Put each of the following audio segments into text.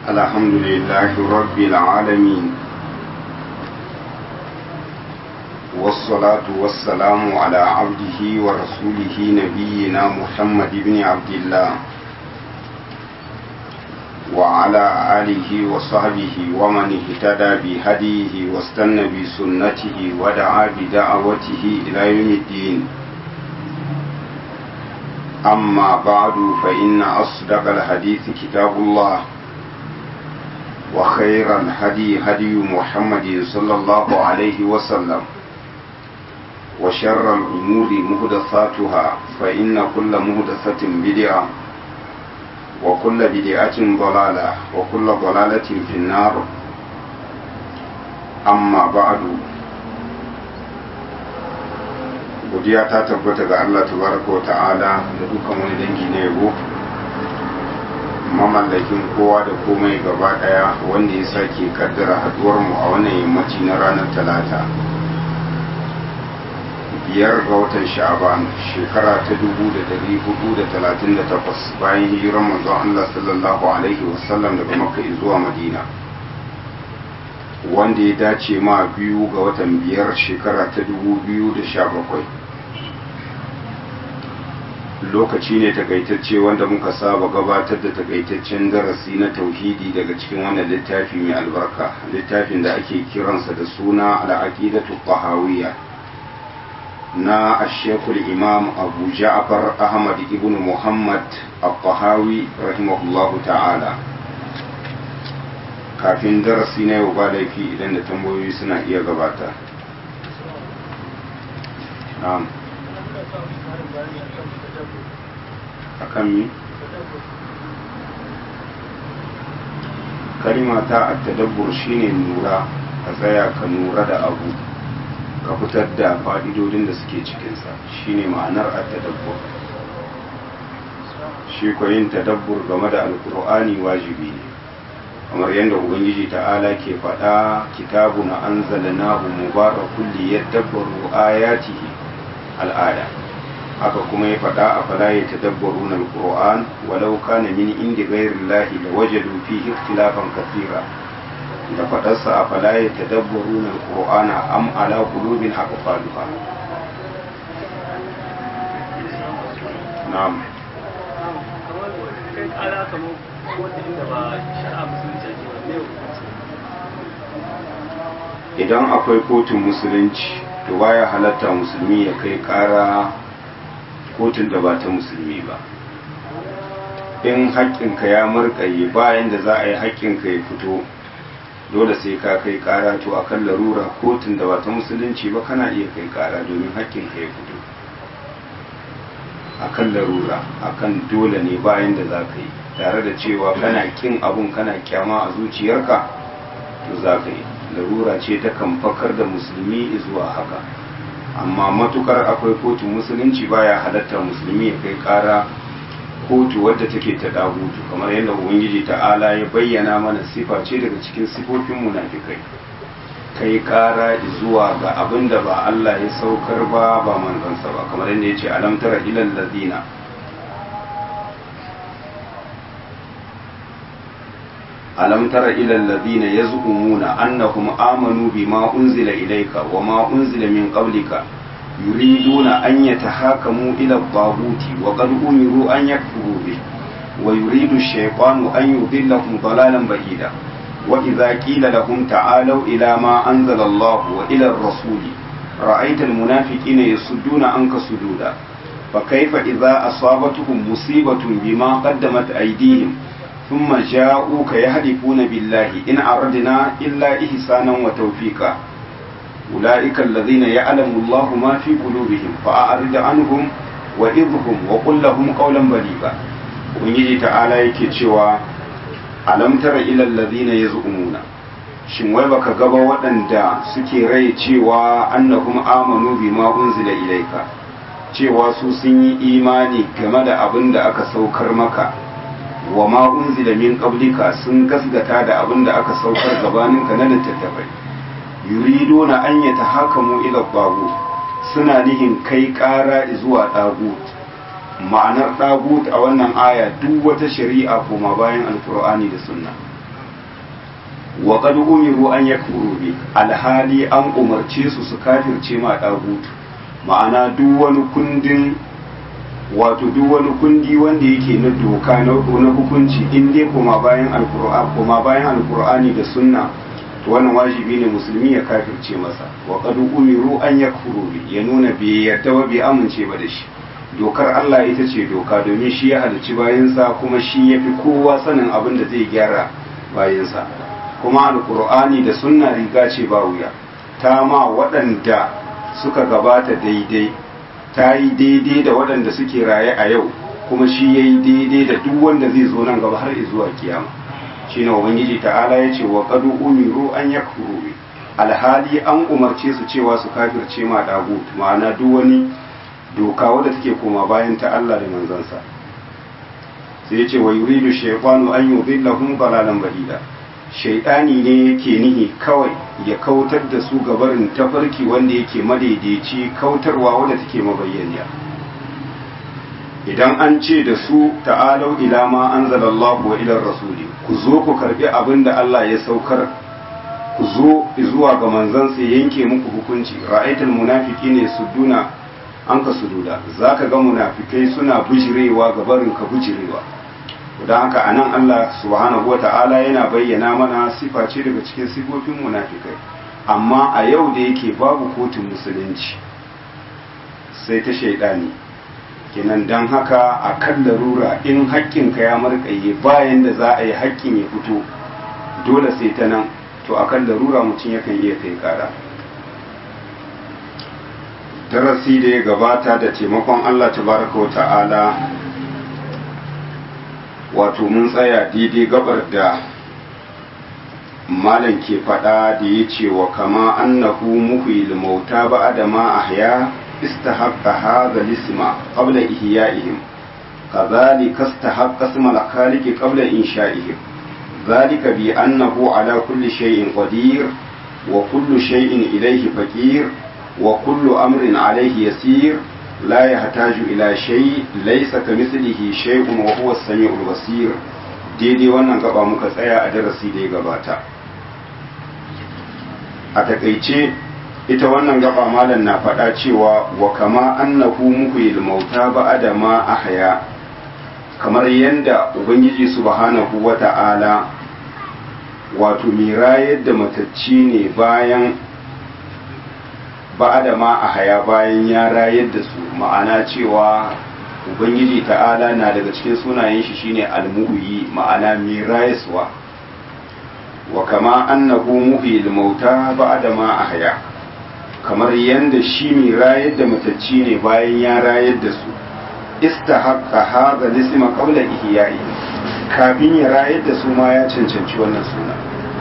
الحمد لله رب العالمين والصلاة والسلام على عبده ورسوله نبينا محمد بن عبد الله وعلى آله وصحبه ومن اهتدى بهديه واستنى بسنته ودعا بدعوته إلى يوم الدين أما بعد فإن أصدق الحديث كتاب الله وخير الهدي هدي محمد صلى الله عليه وسلم وشر الأمور مهدثاتها فإن كل مهدثة بدعة وكل بدعة ضلالة وكل ضلالة في النار أما بعد godiya ta tabbata ga Allah tabaraka wa ta'ala da dukkan wani dangi na yabo mamallakin kowa da komai gaba daya wanda ya sake kaddara haduwar mu a wannan yammaci na ranar talata biyar ga watan sha'aban shekara ta dubu da dari hudu da talatin da takwas bayan hijirar manzon Allah sallallahu alaihi wasallam daga makka zuwa madina wanda ya dace ma biyu ga watan biyar shekara ta dubu biyu da sha bakwai lokaci ne takaitacce wanda muka saba gabatar da takaitaccen darasi na tauhidi daga cikin wannan littafi mai albarka littafin da ake kiransa da suna al'aqidatu tahawiyya na ashekul imam abu ja'far ahmad ibn muhammad al-tahawi rahimahullahu ta'ala kafin darasi na yau ba laifi idan da tambayoyi suna iya gabata na'am akan mi kalima ta attadabbur shine nura ka tsaya ka nura da abu ka fitar da fa'idodin da suke cikinsa shine ma'anar attadabbur shi yin tadabbur game da alkur'ani wajibi ne kamar yadda ubangiji ta'ala ke faɗa kitabun anzalnahu mubarakun liyadabbaru ayatihi al'aya haka kuma ya faɗa a fala ya tadabbaru na alƙur'an walau kana min indi gairin lahi da wajadu fi ikhtilafan kasira da faɗarsa a fala ya tadabbaru na alƙur'an am ala qulubin aqfaluha na'am idan akwai kotun musulunci to baya halatta musulmi ya kai ƙara kotun da ba ta musulmi ba in haƙƙinka ya murƙaye bayan da za a yi haƙƙinka ya fito dole sai ka kai ƙara to a kan larura kotun da ba ta musulunci ba kana iya kai ƙara domin haƙƙinka ya fito a kan larura a kan dole ne bayan da za ka yi tare da cewa kana ƙin abun kana kyama a zuciyarka to za ka yi larura ce ta kan fakar da musulmi zuwa haka amma matukar akwai kotun musulunci baya halatta musulmi ya kai kara kotu wadda take ta dagutu kamar yadda ubangiji ta'ala ya bayyana mana sifa ce daga cikin sifofin munafikai kai kara zuwa ga abin da ba Allah ya saukar ba ba manzansa ba kamar yadda ya ce alam tara ilal ladina ألم تر إلى الذين يزعمون أنهم آمنوا بما أنزل إليك وما أنزل من قبلك يريدون أن يتحاكموا إلى الطاغوت وقد أمروا أن يكفروا به ويريد الشيطان أن يضلهم ضلالا بعيدا وإذا قيل لهم تعالوا إلى ما أنزل الله وإلى الرسول رأيت المنافقين يصدون عنك صدودا فكيف إذا أصابتهم مصيبة بما قدمت أيديهم ثم جاءوك يهلكون بالله إن أردنا إلا إحسانا وتوفيقا أولئك الذين يعلم الله ما في قلوبهم فأعرض عنهم وإذهم وقل لهم قولا بليغا ubangiji ta'ala yake cewa alam tara ila allazina yaz'umuna shin wai baka gaba waɗanda suke rai cewa annahum amanu bima unzila ilaika cewa su sun yi imani game da abin da aka saukar maka wa ma unzila min qablika sun gasgata da abin da aka saukar gabaninka na littattafai yuriduna an yatahakamu ila babu suna nihin kai ƙara zuwa ɗagut ma'anar ɗagut a wannan aya duk wata shari'a koma bayan alkur'ani da sunna wa qad umiru an yakfuru bi alhali an umarce su su kafirce ma dagutu ma'ana duk wani kundin wato duk wani kundi wanda yake na doka na hukunci in dai kuma bayan alqur'ani kuma bayan alqur'ani da sunna to wannan wajibi ne musulmi ya kafirce masa wa qad umiru an yakfuru bi ya nuna bai yarda ba bai amince ba da shi dokar Allah ita ce doka domin shi ya halicci bayansa kuma shi ya fi kowa sanin abin da zai gyara bayansa kuma alkur'ani da sunna riga ce ba wuya ta ma waɗanda suka gabata daidai ta yi daidai da waɗanda suke raye a yau kuma shi ya yi daidai da duk wanda zai zo nan gaba har zuwa kiyama shi ne ubangiji ta'ala ya ce wa qad umiru an yakfuru bi alhali an umarce su cewa su kafirce ma dagut ma'ana duk wani doka wadda take koma bayan ta Allah da manzansa sai ya ce wa yuridu shaytanu an yudillahum dalalan ba'ida shaytani ne yake nihi kawai ya kautar da su gabarin tafarki wanda yake madaidaici kautarwa wadda take mabayyaniya idan an ce da su ta'alau ila ma anzalallahu wa ila rasuli ku zo ku karbi abin da Allah ya saukar ku zo zuwa ga manzansa ya yanke muku hukunci ra'aitul munafiqina sudduna an ka sududa zaka ga munafikai suna bujirewa ga barin ka bujirewa don haka anan Allah subhanahu wa ta'ala yana bayyana mana sifa ce daga cikin sifofin munafikai amma a yau da yake babu kotun musulunci sai ta shaidani kenan don haka a kan larura in haƙƙinka ya marƙaye bayan da za a yi haƙƙin ya fito dole sai ta nan to a kan larura mutum yakan iya kai ƙara darasi da ya gabata da taimakon Allah tabaraka wa ta'ala wato mun tsaya daidai gabar da malam ke faɗa da ya ce wa kama annahu muhyil mauta ba'da ma ahya استحق هذا الاسم قبل إحيائهم كذلك استحق اسم الخالق قبل إنشائهم ذلك بأنه على كل شيء قدير وكل شيء إليه فقير وكل أمر عليه يسير لا يحتاج إلى شيء ليس كمثله شيء وهو السميع البصير daidai wannan gaba muka tsaya a darasi da ya gabata a takaice ita wannan gaba malam na faɗa cewa wa kama annahu muhyil mauta ba'da ma ahya kamar yanda ubangiji subhanahu wata'ala wato mai rayar da matacci ne bayan ba'da ma ahya bayan ya rayar da su ma'ana cewa ubangiji ta'ala na daga cikin sunayen shi shine almuhyi ma'ana mai rayaswa wa kama annahu muhyil mauta ba'da ma ahya kamar yadda shi mai rayar da matacci ne bayan ya rayar da su istahaqqa hadha lisma qabla ihya'i kafin ya rayar da su ma ya cancanci wannan suna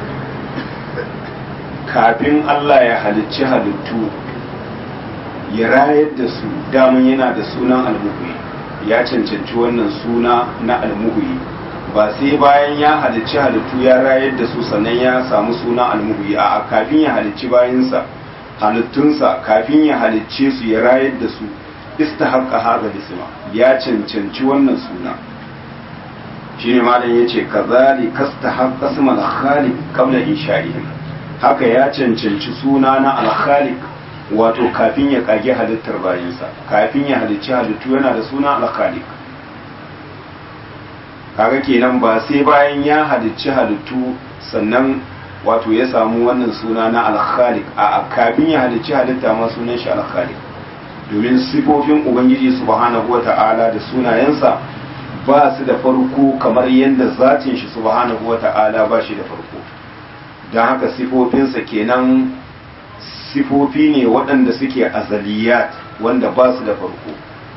kafin Allah ya halicci halittu ya rayar da su daman yana da sunan almuhi ya cancanci wannan suna na almuhi ba sai bayan ya halicci halittu ya rayar da su sannan ya samu sunan almuhi a kafin ya halicci bayansa halittunsa kafin ya halicce su ya rayar da su istahaqqa hadha isma ya cancanci wannan suna shine malam yace kazali kastahaqqa isma al-khaliq qabla insha'ihim haka ya cancanci suna na al-khaliq wato kafin ya kage halittar bayansa kafin ya halicci halittu yana da suna al-khaliq kaga kenan ba sai bayan ya halicci halittu sannan wato ya samu wannan suna na alkhalik a kafin ya halicci halitta ma sunan shi alkhalik domin sifofin ubangiji subhanahu wata'ala da sunayensa ba su da farko kamar yadda zatin shi subhanahu wata'ala ba shi da farko don haka sifofinsa kenan sifofi ne waɗanda suke azaliyat wanda ba su da farko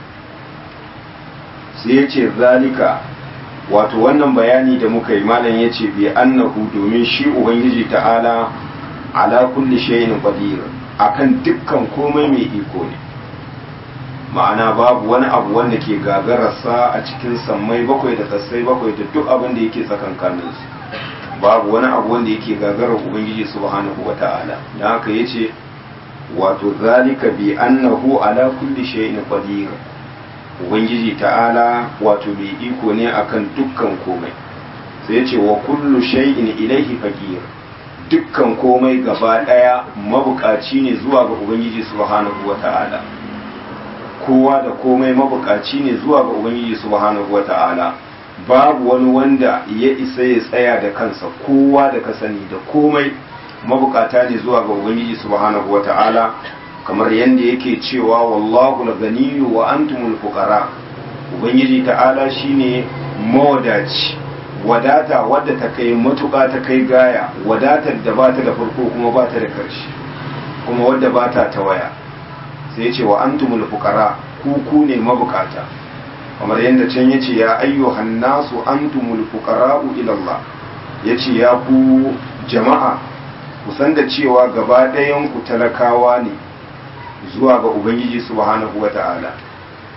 sai ya ce zalika wato wannan bayani da muka yi malam ya ce bi annahu domin shi ubangiji ta'ala ala kulli shay'in qadir akan dukkan komai mai iko ne ma'ana babu wani abu wanda ke gagararsa a cikin sammai bakwai da kasai bakwai da duk abin da yake tsakankanin su babu wani abu wanda yake gagarar ubangiji subhanahu wata'ala dan haka yace wato zalika bi annahu ala kulli shay'in qadir ubangiji ta'ala wato mai iko ne akan dukkan komai sai ce wa kullu shay'in ilaihi faqir dukkan komai gaba ɗaya mabukaci ne zuwa ga ubangiji subhanahu wata'ala kowa da komai mabukaci ne zuwa ga ubangiji subhanahu wata'ala babu wani wanda ya isa ya tsaya da kansa kowa da ka sani da komai mabukata ne zuwa ga ubangiji subhanahu wata'ala kamar yadda yake cewa wallahu al-ganiyyu wa antumul fuqara ubangiji ta'ala shine mawadaci wadata wadda ta kai matuƙa ta kai gaya wadatar da ba ta da farko kuma ba ta da ƙarshe kuma wadda ba ta ta waya sai ce wa antumul fuqara ku ku ne mabukata kamar yadda can yace ya ayyuhan nasu antumul fuqara'u ila Allah yace ya ku jama'a ku san da cewa gaba ɗayan ku talakawa ne zuwa ga ubangiji subhanahu wata'ala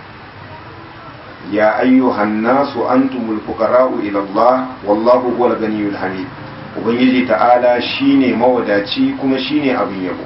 يا أيها الناس أنتم الفقراء إلى الله والله هو الغني الحميد ubangiji ta'ala shine mawadaci kuma shine abin yabo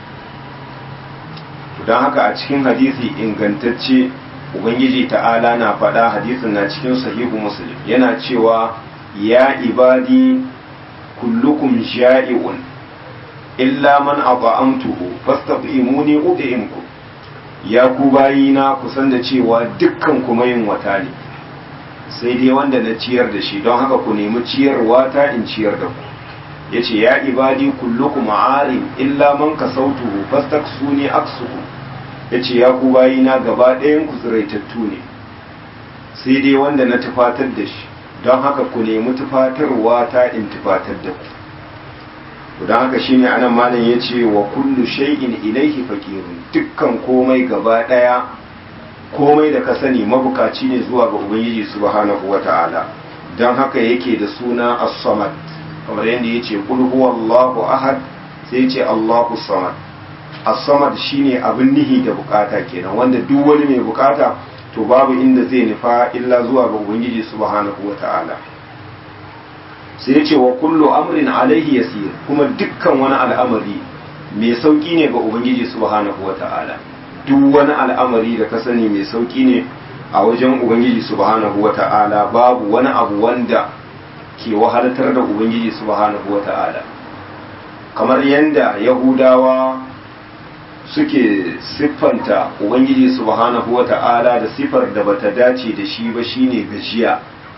don haka a cikin hadisi ingantacce ubangiji ta'ala na faɗa hadisin na cikin sahihu muslim yana cewa ya ibadi kullukum ja'i'un illa man ata'amtuhu fastaqimuni ud'imkum ya ku bayina ku san da cewa dukkan kuma yin wata ne sai dai wanda na ciyar da shi don haka ku nemi ciyarwa ta in ciyar da ku ya ce ya ibadi kullukum arin illa man ka sautuhu fastaksuni aksuhu ya ce ya ku bayina gaba ɗayan ku tsiraitattu ne sai dai wanda na tufatar da shi don haka ku nemi tufatarwa ta in tufatar da ku don haka shine anan malam ya ce wa kullu shay'in ilaihi faqirun dukkan komai gaba daya komai da ka sani mabukaci ne zuwa ga ubangiji subhanahu wata'ala don haka yake da suna as-samad kamar yadda ya ce kul huwallahu ahad sai ya ce allahu samad as-samad shine abin nihi da bukata kenan wanda duk wani mai bukata to babu inda zai nufa illa zuwa ga ubangiji subhanahu wata'ala sai ya ce wa kullu amrin alaihi yasir kuma dukkan wani al'amari mai sauki ne ga ubangiji subhanahu wata'ala duk wani al'amari da ka sani mai sauki ne a wajen ubangiji subhanahu wata'ala babu wani abu wanda ke wahaltar da ubangiji subhanahu wata'ala kamar yadda yahudawa suke siffanta ubangiji subhanahu wata'ala da siffar da bata dace da shi ba shine gajiya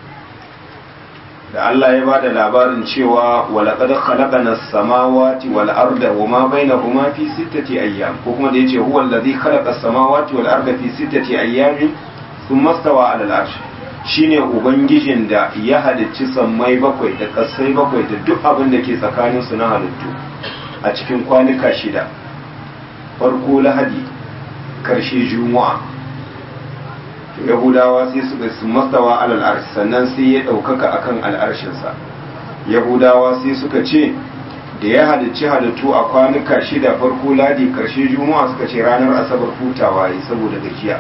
da Allah ya bada labarin cewa walaqad khalaqana as-samawati wal arda wama bainahuma fi sittati ayyam ko kuma da yace huwa allazi khalaqa as-samawati wal arda fi sittati ayyamin thumma stawa 'ala al-arsh shine ubangijin da ya halicci sammai bakwai da kasai bakwai da duk abin da ke tsakanin su na halittu a cikin kwanuka shida farko lahadi karshe juma'a yahudawa sai suka su mastawa alal arsh sannan sai ya ɗaukaka akan al'arshinsa yahudawa sai suka ce da ya halicci halittu a kwanuka shida farko ladi karshe juma'a suka ce ranar asabar hutawa yi saboda gajiya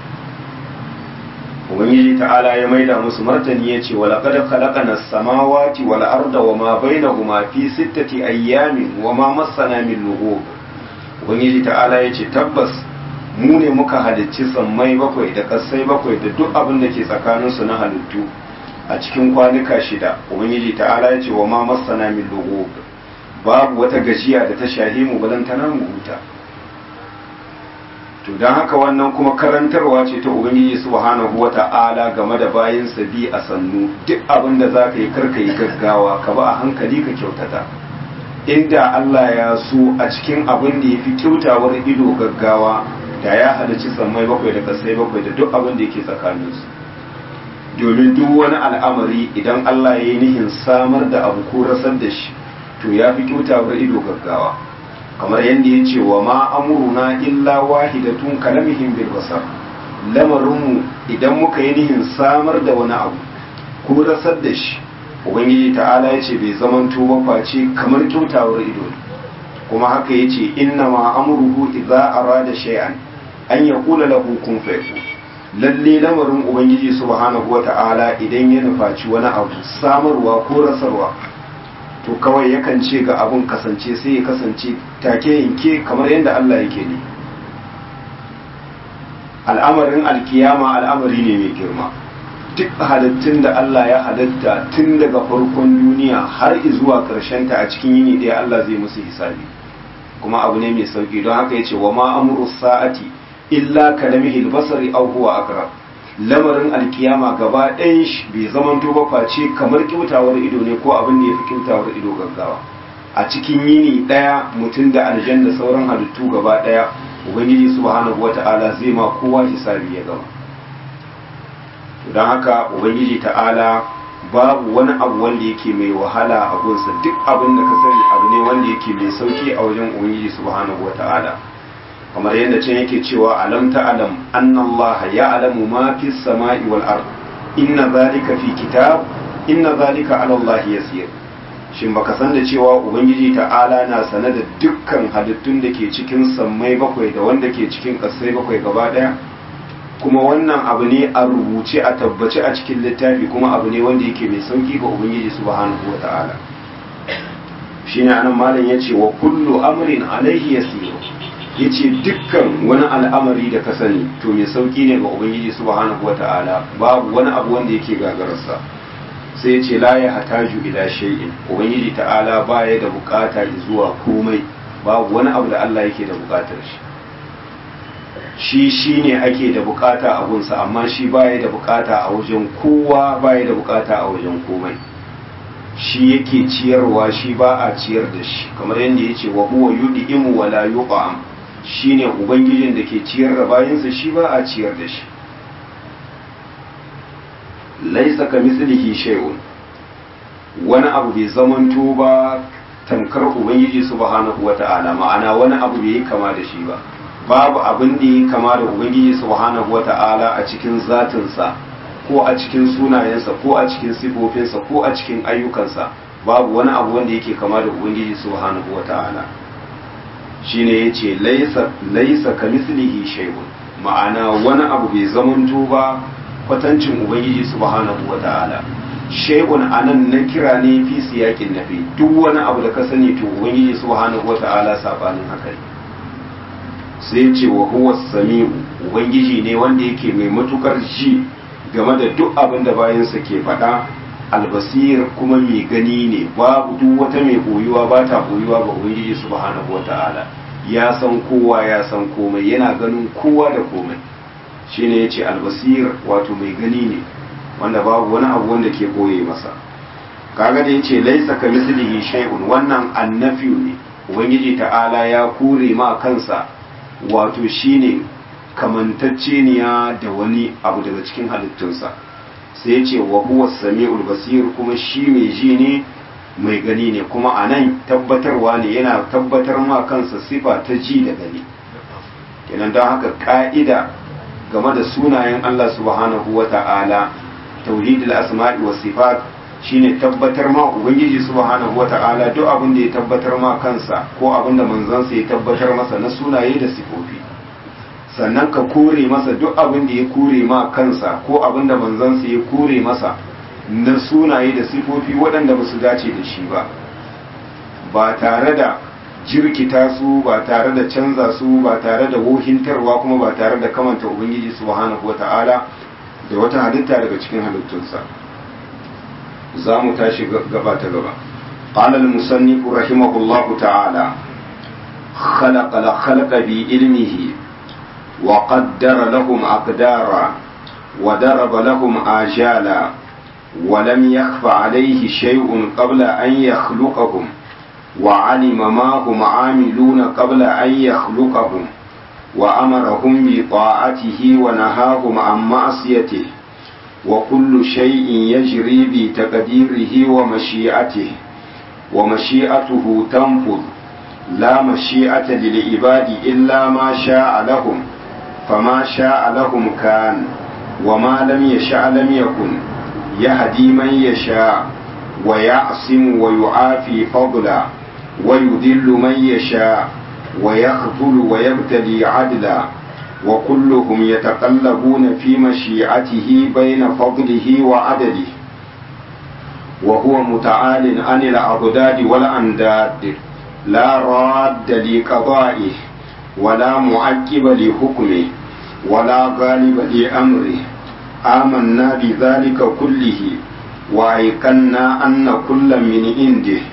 ubangiji ta'ala ya maida musu martani ya ce wala qad khalaqana as-samawati wal arda wa ma bainahuma fi sittati ayyamin wa ma massana min lughub ubangiji ta'ala ya ce tabbas mu ne muka halicci sammai bakwai da ƙasai bakwai da duk abin da ke tsakaninsu na halittu a cikin kwanuka shida ubangiji ta'ala ya ce wa ma masana min lugu babu wata gajiya da ta shahi mu balantana mu huta to don haka wannan kuma karantarwa ce ta ubangiji subhanahu wa ta'ala game da bayin bi a sannu duk abin da za ka yi karka yi gaggawa ka ba a hankali ka kyautata inda Allah ya so a cikin abin da ya fi kyautawar ido gaggawa da ya halarci sammai bakwai da kasai bakwai da duk abin da yake tsakaninsu domin duk wani al'amari idan Allah ya yi nihin samar da abu ko rasar da shi to ya fi kyautawar ido gaggawa kamar yadda ya ce wa ma amuruna illa wahidatun kalamihim bil basar lamarinmu idan muka yi nihin samar da wani abu ko rasar da shi ubangiji ta'ala ya ce bai zamanto ba face kamar kyautawar ido kuma haka ya ce inna ma amruhu idza arada shay'an an yaqula lahu kun fayakun lalle lamarin ubangiji subhanahu wata'ala idan ya nufaci wani abu samarwa ko rasarwa to kawai yakan ce ga abun kasance sai ya kasance take yanke kamar yadda Allah yake ne al'amarin alkiyama al'amari ne mai girma duk halittun da Allah ya halitta tun daga farkon duniya har zuwa ta a cikin yini ɗaya Allah zai musu hisabi kuma abu ne mai sauki don haka ya ce wa ma amuru sa'ati illa kalamihi albasari aw huwa aqrab lamarin alkiyama gaba ɗayan shi bai zaman ba face kamar kyautawar ido ne ko abin da ya fi kyautawar ido gaggawa a cikin yini ɗaya mutum da aljan da sauran halittu gaba ɗaya ubangiji subhanahu wata'ala zai ma kowa hisabi ya gama don haka ubangiji ta'ala babu wani abu wanda yake mai wahala a gunsa duk abin da ka sani abu ne wanda yake mai sauki a wajen ubangiji subhanahu wata'ala kamar yadda can yake cewa alam ta'lam anna allaha ya'lamu ma fis sama'i wal ard inna zalika fi kitab inna zalika ala allahi yasir shin baka san da cewa ubangiji ta'ala na sane da dukkan halittun da ke cikin sammai bakwai da wanda ke cikin ƙasai bakwai gaba ɗaya kuma wannan abu ne a rubuce a tabbace a cikin littafi kuma abu ne wanda yake mai sauki ga ubangiji subhanahu wa ta'ala shine anan malam yace wa kullu amrin alaihi yasir yace dukkan wani al'amari da ka sani to mai sauki ne ga ubangiji subhanahu wa ta'ala babu wani abu wanda yake gagararsa sai ce la ya hataju ila shay'in ubangiji ta'ala baya da bukata zuwa komai babu wani abu da Allah yake da bukatar shi shi shine ake da bukata a gunsa amma shi baya da bukata a wajen kowa baya da bukata a wajen komai shi yake ciyarwa shi ba a ciyar da shi kamar yadda yace wa huwa yud'imu wa la yuqam shine ubangijin da ke ciyar da bayinsa shi ba a ciyar da shi laisa ka mislihi shay'un wani abu bai zamanto ba tamkar ubangiji subhanahu wata'ala ma'ana wani abu bai yi kama da shi ba babu abin da yi kama da ubangiji subhanahu wata'ala a cikin zatinsa ko a cikin sunayensa ko a cikin sifofinsa ko a cikin ayyukansa babu wani abu wanda yake kama da ubangiji subhanahu wata'ala shine yace laisa laisa ka mislihi shay'un ma'ana wani abu bai zamanto ba kwatancin ubangiji subhanahu wa ta'ala shay'un anan na kira ne fi siyakin nafi duk wani abu da ka sani to ubangiji subhanahu wa ta'ala sabanin haka ne sai ce wa huwa sami'u ubangiji ne wanda yake mai matukar ji game da duk abin da bayansa ke faɗa albasir kuma mai gani ne babu duk wata mai boyuwa ba ta boyuwa ga ubangiji subhanahu wa ta'ala ya san kowa ya san komai yana ganin kowa da komai shine ya ce albasir wato mai gani ne wanda babu wani abu wanda ke koye masa kaga da ya ce laisa ka mislihi shay'un wannan annafiyu ne ubangiji ta'ala ya kure ma kansa wato shine kamantacceniya da wani abu daga cikin halittunsa sai ya ce wa huwa sami'ul basir kuma shi mai ji ne mai gani ne kuma a nan tabbatarwa ne yana tabbatar ma kansa sifa ta ji da gani kenan don haka ka'ida game da sunayen Allah subhanahu wa ta'ala tauhidul asma'i was sifat shine tabbatar ma ubangiji subhanahu wa ta'ala duk abin da ya tabbatar ma kansa ko abin da manzansa ya tabbatar masa na sunaye da sifofi sannan ka kore masa duk abin da ya kore ma kansa ko abin da manzansa ya kore masa na sunaye da sifofi waɗanda ba su dace da shi ba ba tare da jirkita su ba tare da canza su ba tare da wohintarwa kuma ba tare da kamanta ubangiji subhanahu wata'ala da wata halitta daga cikin halittunsa za mu tashi gaba ta gaba قال المصنف رحمه الله تعالى خلق الخلق بعلمه وقدر لهم أقدارا وضرب لهم آجالا ولم يخف عليه شيء قبل أن يخلقهم وعلم ما هم عاملون قبل أن يخلقهم وأمرهم بطاعته ونهاهم عن معصيته وكل شيء يجري بتقديره ومشيئته ومشيئته تنفذ لا مشيئة للعباد إلا ما شاء لهم فما شاء لهم كان وما لم يشاء لم يكن يهدي من يشاء ويعصم ويعافي فضلا ويذل من يشاء ويخذل ويبتلي عدلا وكلهم يتقلبون في مشيئته بين فضله وعدله وهو متعال عن الأضداد والأنداد لا راد لقضائه ولا معقب لحكمه ولا غالب لأمره آمنا بذلك كله وأيقنا أن كل من عنده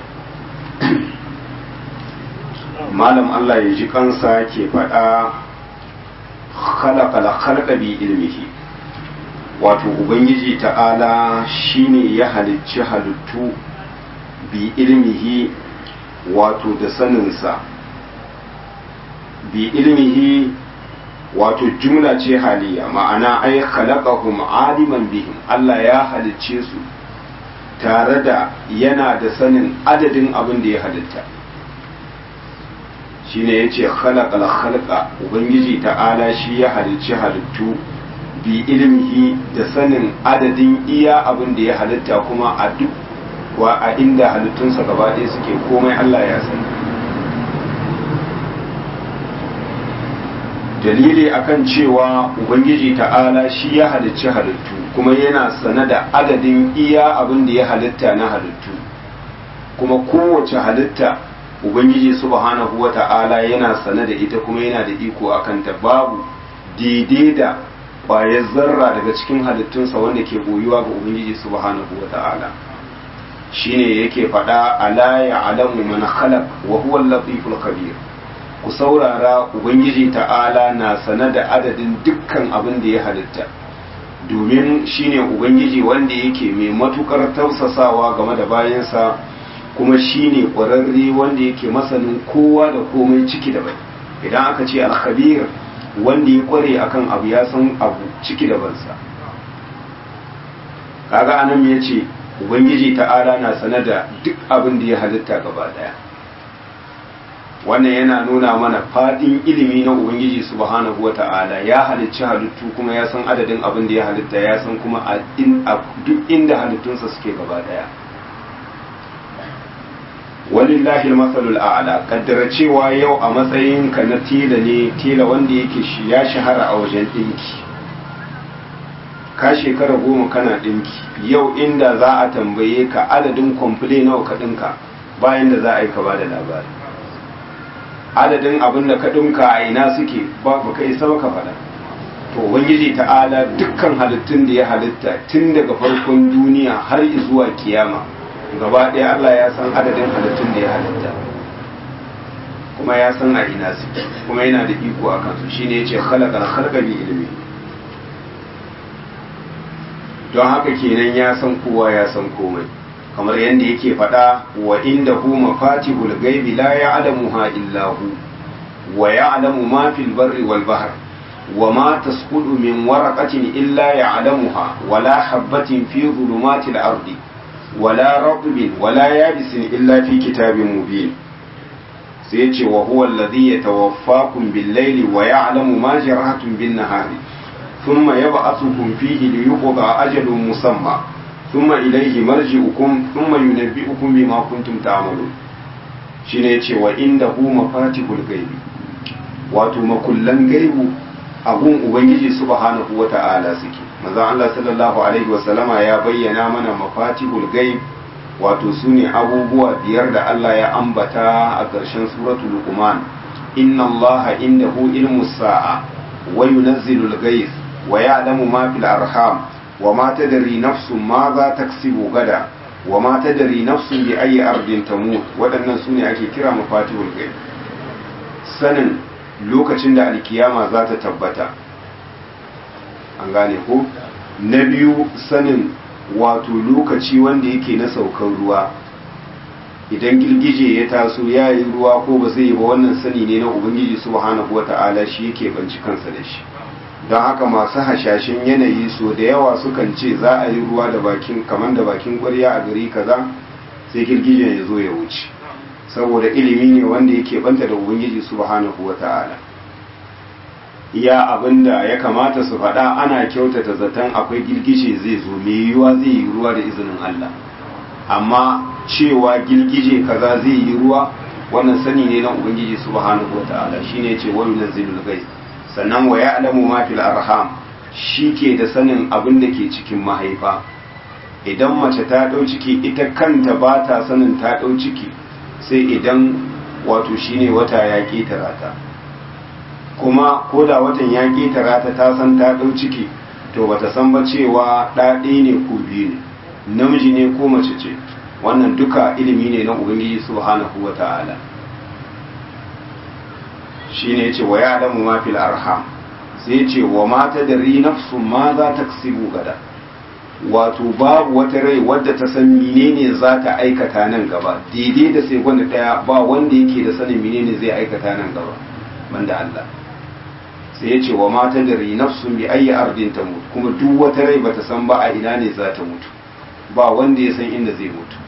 malam Allah ya ji kansa ke faɗa khalaqal khalqa bi ilmihi wato ubangiji ta'ala shine ya halicci halittu bi ilmihi wato da saninsa bi ilmihi wato jumla ce haliya ma'ana ai khalaqahum aliman bihim Allah ya halicce su tare da yana da sanin adadin abin da ya halitta shine yace khalaqal khalqa ubangiji ta'ala shi ya halicci halittu bi ilmihi da sanin adadin iya abin da ya halitta kuma a duk wa a inda halittunsa gaba ɗaya suke komai Allah ya sani dalili akan cewa ubangiji ta'ala shi ya halicci halittu kuma yana sane da adadin iya abin da ya halitta na halittu kuma kowace halitta ubangiji subhanahu wa ta'ala yana sane da ita kuma yana da iko akan ta babu daidai da ƙwayar zarra daga cikin halittunsa wanda ke boyuwa ga ubangiji subhanahu wa ta'ala shine yake faɗa ala ya alamu man khalaq wa huwa al-latiful khabir ku saurara ubangiji ta'ala na sane da adadin dukkan abin da ya halitta domin shine ubangiji wanda yake mai matukar tausasawa game da bayansa kuma shine ƙwararre wanda yake masanin kowa da komai ciki da bai idan aka ce alkhabir wanda ya kware akan abu ya san abu ciki da bansa kaga anan ya ce ubangiji ta'ala na sane da duk abin da ya halitta gaba daya wannan yana nuna mana fadin ilimi na ubangiji subhanahu wa ta'ala ya halicci halittu kuma ya san adadin abin da ya halitta ya san kuma a duk inda halittunsa suke gaba daya walillahi masalul a'la kaddara cewa yau a matsayin ka na tela ne tela wanda yake shi ya shahara a wajen dinki ka shekara goma kana dinki yau inda za a tambaye ka adadin kwamfule nawa ka dinka bayan da za a yi ka bada labari adadin abin da ka dinka a ina suke ba ka isa ka faɗa to ubangiji ta'ala dukkan halittun da ya halitta tun daga farkon duniya har zuwa kiyama gaba ɗaya Allah ya san adadin halittun da ya halitta kuma ya san a ina suke kuma yana da iko a kansu shine yace khalaqal khalqa bi ilmi don haka kenan ya san kowa ya san komai kamar yadda yake faɗa wa inda hu mafatihul ghaibi la ya'lamuha illa hu wa ya'lamu ma fil barri wal bahr wa ma tasqutu min waraqatin illa ya'lamuha wa la habatin fi dhulumatil ardi ولا رطب ولا يابس إلا في كتاب مبين سيتي وهو الذي يتوفاكم بالليل ويعلم ما جرحتم بالنهار ثم يبعثكم فيه ليقضى أجل مسمى ثم إليه مرجعكم ثم ينبئكم بما كنتم تعملون shine yace wa indahu mafatihul ghaibi wato makullan gaibu abun ubangiji subhanahu wata'ala suke manzon Allah sallallahu alaihi wasallama ya bayyana mana mafatihul gaib wato sune abubuwa biyar da Allah ya ambata a ƙarshen suratul luqman inna Allah indahu ilmu sa'a wa yunazzilu al-ghayth wa ya'lamu ma fil arham wa ma tadri nafsun ma za taksibu gada wa ma tadri nafsun bi ayyi ardin tamut waɗannan sune ake kira mafatihul gaib sanin lokacin da alkiyama za ta tabbata an gane ko na biyu sanin wato lokaci wanda yake na saukar ruwa idan girgije ya taso ya yi ruwa ko ba zai yi ba wannan sani ne na ubangiji subhanahu wata'ala shi yake banci kansa da shi don haka masu hashashin yanayi so da yawa sukan ce za a yi ruwa da bakin kamar da bakin ƙwarya a gari kaza sai girgijen ya zo ya wuce saboda ilimi ne wanda yake banta da ubangiji subhanahu wata'ala iya abinda ya kamata su faɗa ana kyautata zaton akwai girgije zai zo mai yiwuwa zai yi ruwa da izinin Allah amma cewa girgije kaza zai yi ruwa wannan sani ne na ubangiji subhanahu wataala shine ce wa yunzilul ghaib sannan wa ya'lamu ma fil arham ke da sanin abin da ke cikin mahaifa idan mace ta dau ciki ita kanta ba ta sanin ta dau ciki sai idan wato shine wata ya ketara ta kuma ko da watan ya ketara ta ta san ta ɗau ciki to bata san ba cewa ɗaɗe ne ko biyu ne namiji ne ko mace ce wannan duka ilimi ne na ubangiji subhanahu wa ta'ala shi ne ce wa ya adamu ma fil arham sai ce wa mata da ri nafsu ma za ta gada wato babu wata rai wadda ta san menene za ta aikata nan gaba daidai da sai gwanda daya ba wanda yake da sanin menene zai aikata nan gaba banda Allah sai ya ce wa mata da ri nafsun bi ayi ardin ta mutu kuma duk wata rai bata san ba a ina ne za ta mutu ba wanda ya san inda zai mutu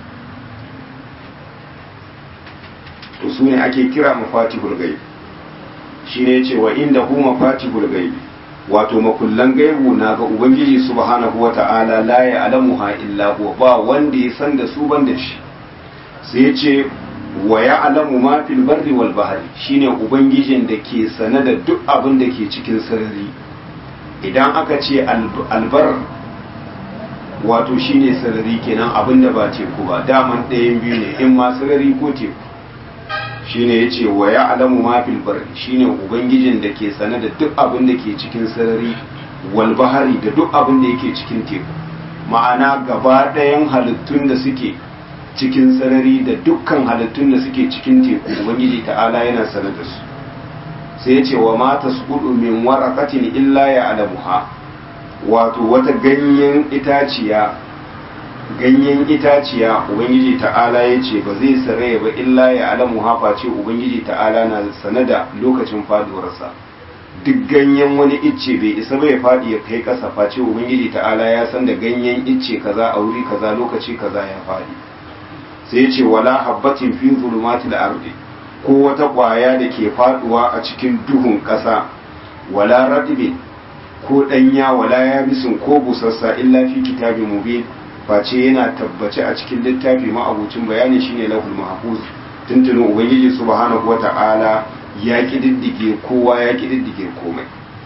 to su ne ake kira mafatihul ghaib shine yace wa inda hu mafatihul ghaib wato makullan gaibu na ga ubangiji subhanahu wata'ala la ya'lamuha illa huwa ba wanda ya san da su ban da shi sai yace wa ya'lamu ma fil barri wal bahri shine ubangijin da ke sane da duk abin da ke cikin sarari idan aka ce albar wato shine sarari kenan abin da ba teku ba daman ɗayan biyu ne in ma sarari ko teku shine yace wa ya'lamu ma fil barri shine ubangijin da ke sane da duk abin da ke cikin sarari wal bahari da duk abin da yake cikin teku ma'ana gaba ɗayan halittun da suke cikin sarari da dukkan halittun da suke cikin teku ubangiji ta'ala yana sane da su sai yace wa ma tasqudu min waraqatin illa ya'lamuha wato wata ganyen itaciya ganyen itaciya ubangiji ta'ala ya ce ba zai saraya ba illa ya alamu hafa ce ubangiji ta'ala na sane da lokacin faduwarsa duk ganyen wani icce bai isa bai fadi ya kai kasa face ubangiji ta'ala ya san da ganyen icce kaza a wuri kaza lokaci kaza ya fadi sai ce wala habbatin fi zulumatil ardi ko wata kwaya da ke faduwa a cikin duhun kasa wala radibin ko danya wala yabisin ko busassa illa fi kitabin mubin face yana tabbace a cikin littafi ma'abucin bayani shine lahul mahfuz tuntunin ubangiji subhanahu wata'ala ya kididdige kowa ya kididdige komai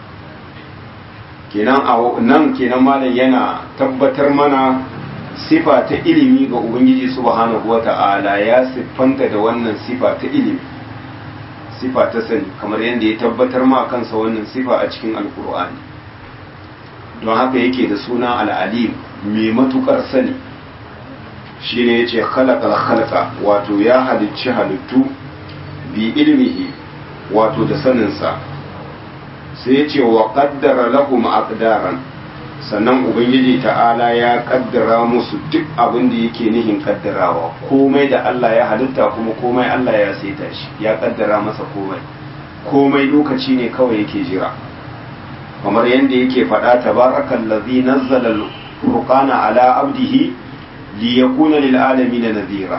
kenan a nan kenan malam yana tabbatar mana sifa ta ilimi ga ubangiji subhanahu wata'ala ya siffanta da wannan sifa ta ilimi sifa ta sani kamar yadda ya tabbatar ma kansa wannan sifa a cikin alkur'ani don haka yake da suna al'alim mai matukar sani shi ne ya ce halakal halka wato ya halicci halittu bi ilmihi wato da saninsa sai ya ce wa kaddara lahum aqdaran sannan ubangiji ta'ala ya kaddara musu duk abin da yake nihin kaddarawa komai da Allah ya halitta kuma komai Allah ya saita shi ya kaddara masa komai komai lokaci ne kawai yake jira kamar yadda yake faɗa tabarakan lazi nazzala furqana ala abdihi li yakuna lil alamin nadhira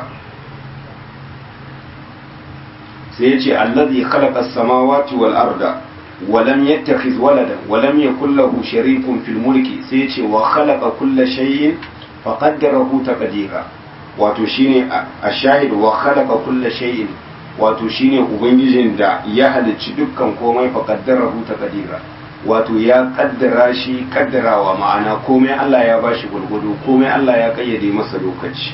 sai yace allazi khalaqa as-samawati wal arda wa lam yattakhiz waladan wa lam yakul lahu sharikun fil mulki sai yace wa khalaqa kulla shay'in fa qaddarahu taqdira wato shine ashahid wa khalaqa kulla shay'in wato shine ubangijin da ya halicci dukkan komai fa qaddarahu taqdira wato ya kaddara shi kaddarawa ma'ana komai Allah ya bashi gurgudu komai Allah ya kayyade masa lokaci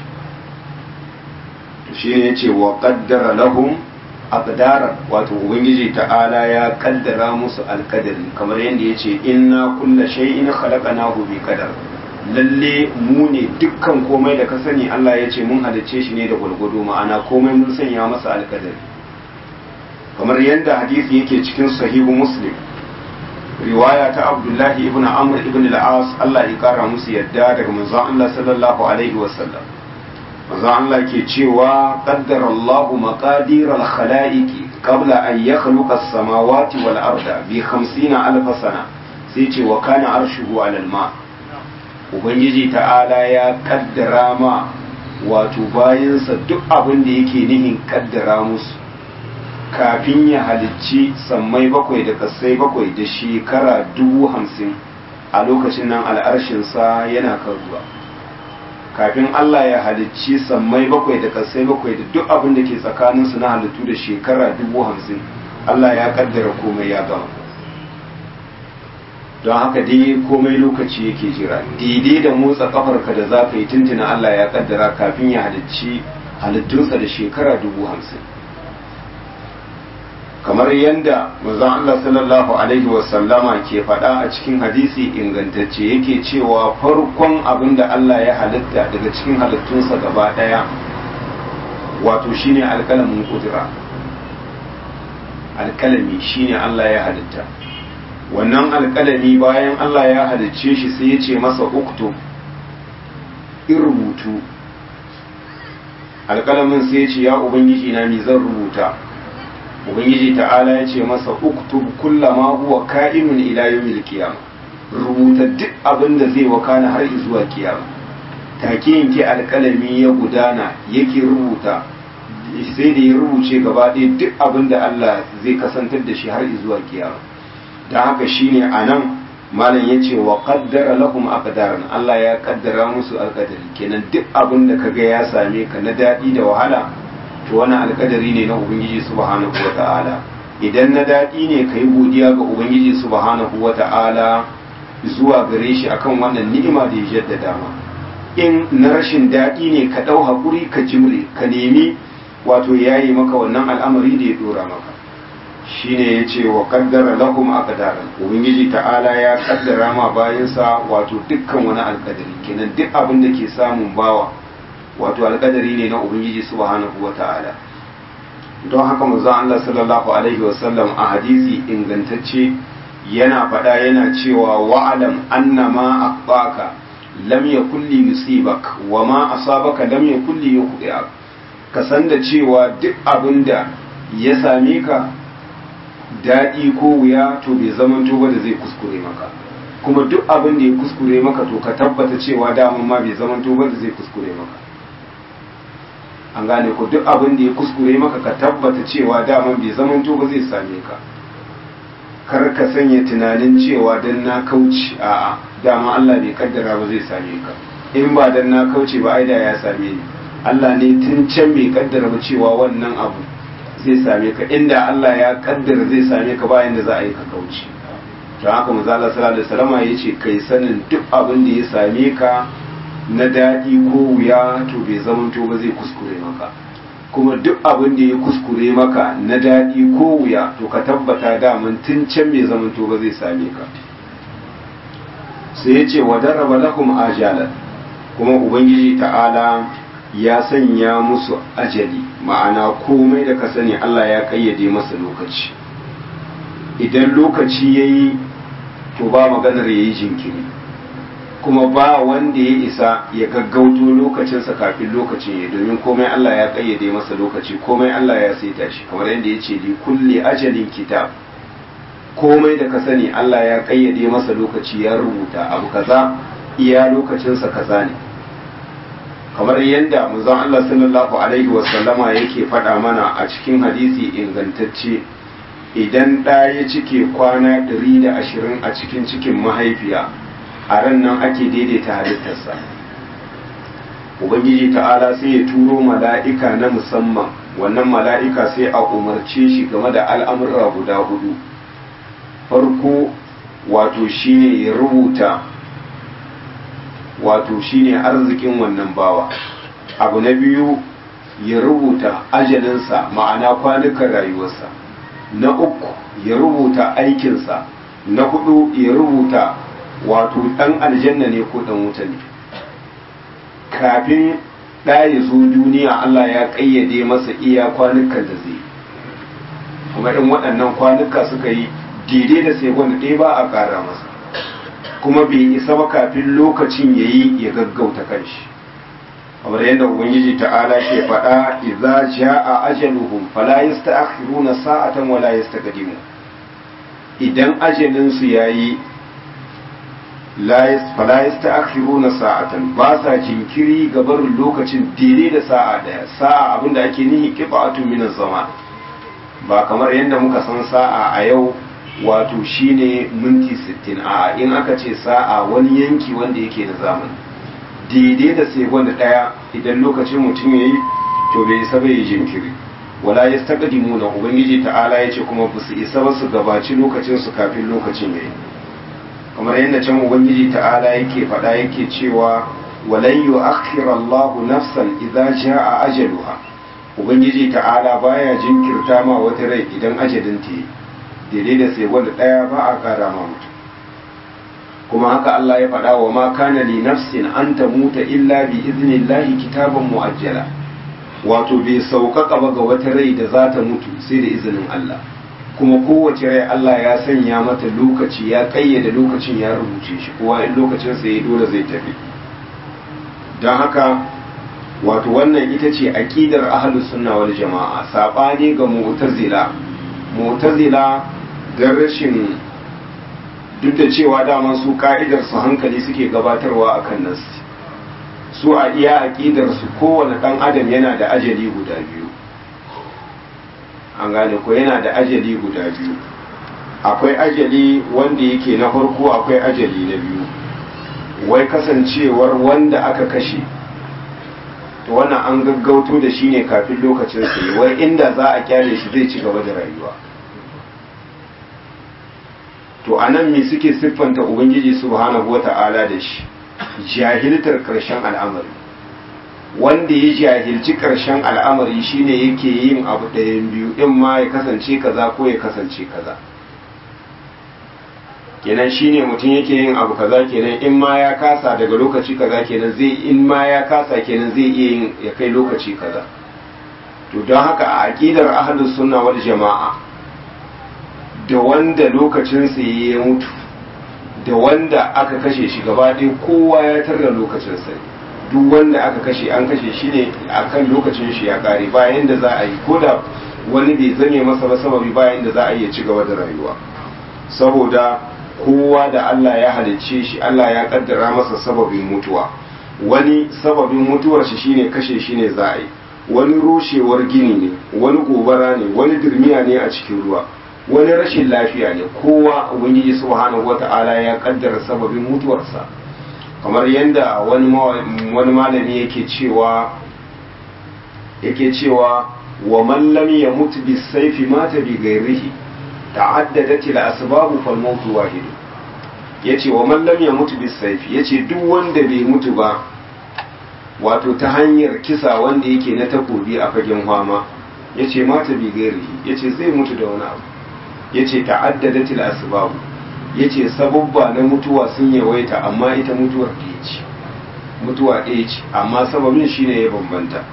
to shi ne yace wa qaddara lahum aqdara wato ubangiji ta'ala ya kaddara musu alqadari kamar yadda yace inna kulla shay'in khalaqnahu bi qadar lalle mu ne dukkan komai da ka sani Allah ya ce mun halicce shi ne da gurgudu ma'ana komai mun sanya masa alqadari kamar yadda hadisi yake cikin sahihu muslim riwaya ta abdullahi ibn amr ibn al-as Allah ya kara musu yadda daga manzon Allah sallallahu alaihi wasallam manzon Allah ke cewa qaddara Allah maqadir al-khalaiqi qabla an yakhluqa as-samawati wal arda bi 50 alf sana sai ce wa kana arshuhu ala al-ma ubangiji ta'ala ya kaddara ma wato bayansa duk abin da yake nihin kaddara musu kafin ya halicci sammai bakwai da kasai bakwai da shekara dubu hamsin a lokacin nan al'arshinsa yana kan ruwa kafin Allah ya halicci sammai bakwai da kasai bakwai da duk abin da ke tsakaninsu na halittu da shekara dubu hamsin Allah ya kaddara komai ya gama don haka dai komai lokaci yake jira daidai da motsa kafarka da za ka yi tuntuna Allah ya kaddara kafin ya halicci halittunsa da shekara dubu hamsin kamar yadda manzon Allah sallallahu alaihi wasallama ke faɗa a cikin hadisi ingantacce yake cewa farkon abin da Allah ya halitta daga cikin halittunsa gaba ɗaya wato shine alƙalamin kudura alƙalami shine Allah ya halitta wannan alƙalami bayan Allah ya halicce shi sai ya ce masa uktu in rubutu alƙalamin sai ya ce ya ubangiji na mi zan rubuta ubangiji ta'ala ya ce masa uktub kullama huwa ka'inun ila yawmil qiyam rubuta duk abin da zai wakana har zuwa kiyama take yanke alƙalami ya gudana yake rubuta sai da ya rubuce gaba ɗaya duk abin da Allah zai kasantar da shi har zuwa kiyama don haka shine anan malam ya ce wa qaddara lahum aqdaran Allah ya kaddara musu alƙadari kenan duk abin da kaga ya same ka na daɗi da wahala to wani alkadari ne na ubangiji subhanahu wata'ala idan na daɗi ne ka yi godiya ga ubangiji subhanahu wata'ala zuwa gare shi akan wannan ni'ima da ya jaddada ma in na rashin daɗi ne ka ɗau haƙuri ka jimre ka nemi wato yayi maka wannan al'amari da ya ɗora maka shine ya ce wa kaddara lahum aqdaran ubangiji ta'ala ya kaddara ma bayansa wato dukkan wani alkadari kenan duk abin da ke samun bawa wato alƙadari ne na ubangiji subhanahu wa ta'ala don haka manzon Allah sallallahu alaihi wasallam a hadisi ingantacce yana faɗa yana cewa wa'alam anna ma aqbaka lam yakul li yusibak wa ma asabaka lam yakul li yukhdi'ak ka san da cewa duk abinda ya same ka daɗi ko wuya to bai zamanto ba da zai kuskure maka kuma duk abin da ya kuskure maka to ka tabbata cewa daman ma bai zamanto ba da zai kuskure maka an gane ko duk abin da ya kuskure maka ka tabbata cewa daman bai zamanto ba zai same ka kar ka sanya tunanin cewa dan na kauce a'a dama Allah bai kaddara ba zai same ka in ba dan na kauce ba ai da ya same ni Allah ne tun can bai kaddara ba cewa wannan abu zai same ka inda Allah ya kaddara zai same ka bayan da za a yi ka kauce to haka manzo Allah sallallahu alaihi wasallam yace kai sanin duk abin da ya same ka na daɗi ko wuya to bai zamanto ba zai kuskure maka kuma duk abin da ya kuskure maka na daɗi ko wuya to ka tabbata daman tun can bai zamanto ba zai same ka sai ya ce wa daraba lakum ajalan kuma ubangiji ta'ala ya sanya musu ajali ma'ana komai da ka sani Allah ya kayyade masa lokaci idan lokaci yayi to ba maganar yayi jinkiri kuma ba wanda ya isa ya gaggauto lokacinsa kafin lokacin ya domin komai Allah ya kayyade masa lokaci komai Allah ya saita shi kamar yadda ya ce li kulli ajalin kitab komai da ka sani Allah ya kayyade masa lokaci ya rubuta abu kaza iya lokacinsa kaza ne kamar yadda manzon Allah sallallahu alaihi wasallama yake faɗa mana a cikin hadisi ingantacce idan ɗa ya cike kwana 120 a cikin cikin mahaifiya a ran nan ake daidaita halittarsa ubangiji ta'ala sai ya turo mala'ika na musamman wannan mala'ika sai a umarce shi game da al'amurra guda hudu farko wato shine ya rubuta wato shine arzikin wannan bawa abu na biyu ya rubuta ajalinsa ma'ana kwanukan rayuwarsa na uku ya rubuta aikinsa na hudu ya rubuta wato ɗan aljanna ne ko ɗan wuta ne kafin ɗa ya zo duniya Allah ya ƙayyade masa iya kwanukan da zai kuma in waɗannan kwanuka suka yi daidai da sai wanda ɗaya ba a ƙara masa kuma bai isa ba kafin lokacin ya yi ya gaggauta kanshi kamar yadda ubangiji ta'ala ke faɗa idza jaa ajaluhum fala yasta'khiruna sa'atan wala yastaqdimu idan ajalin su yayi fala yasta'khiruna sa'atan ba sa jinkiri ga barin lokacin daidai da sa'a daya sa'a abinda ake nihi qiba'atun min zaman ba kamar yadda muka san sa'a a yau wato shine minti 60 a in aka ce sa'a wani yanki wanda yake da zamani daidai da sai wanda daya idan lokacin mutum yayi to bai isa bai jinkiri wala yastaqdimuna ubangiji ta'ala yace kuma ba su isa ba su gabaci lokacin su kafin lokacin yayi kamar yadda can ubangiji ta'ala yake faɗa yake cewa walan yu'akhkhira Allahu nafsan idza jaa ajaluha ubangiji ta'ala baya jinkirta ma wata rai idan ajalin ta yi daidai da sai wanda ɗaya ba a ƙara ma mutum kuma haka Allah ya faɗa wa ma kana li nafsin an tamuta illa bi iznillahi kitaban muajjala wato bai sauƙaƙa ba ga wata rai da za ta mutu sai da izinin Allah kuma kowace rai Allah ya sanya mata lokaci ya ƙayyade lokacin ya rubuce shi kowa in lokacin sa ya dole zai tafi don haka wato wannan ita ce aqidar ahlus sunna wal jama'a sabani ga mu'tazila mu'tazila dan rashin duk da cewa daman su ka'idar su hankali suke gabatarwa akan nas su a iya aqidar su kowane dan adam yana da ajali guda biyu an gane ko yana da ajali guda biyu akwai ajali wanda yake na farko akwai ajali na biyu wai kasancewar wanda aka kashe to wannan an gaggauto da shi ne kafin lokacin sai wai inda za a kyale shi zai ci gaba da rayuwa to anan me suke siffanta ubangiji subhanahu wata'ala da shi jahiltar karshen al'amari wanda ya jahilci karshen al'amari shine yake yin abu ɗayan biyu in ma ya kasance kaza ko ya kasance kaza kenan shine mutum yake yin abu kaza kenan in ma ya kasa daga lokaci kaza kenan zai in ma ya kasa kenan zai iya yin ya kai lokaci kaza to don haka a aqidar ahlus sunna wal jama'a da wanda lokacinsa ya mutu da wanda aka kashe shi gaba ɗaya kowa ya tarda lokacinsa duk wanda aka kashe an kashe shi ne akan lokacin shi ya kare bayan da za a yi ko da wani bai zame masa ba sababi bayan da za a iya ci gaba da rayuwa saboda kowa da Allah ya halicce shi Allah ya kaddara masa sababin mutuwa wani sababin mutuwar shi shine kashe shi ne za a yi wani rushewar gini ne wani gobara ne wani dirmiya ne a cikin ruwa wani rashin lafiya ne kowa ubangiji subhanahu wata'ala ya kaddara sababin mutuwarsa kamar yadda wani wani malami yake cewa yake cewa wa man lam yamut bis sayfi mata bi ghairihi ta'addadat al asbab fal maut wahid yace wa man lam yamut bis sayfi yace duk wanda bai mutu ba wato ta hanyar kisa wanda yake na takobi a fagen fama yace mata bi ghairihi yace zai mutu da wani abu yace ta'addadatil asbab yace sababba na mutuwa sun yawaita amma ita mutuwar ɗaya ce mutuwa ɗaya ce amma sababin shine ya bambanta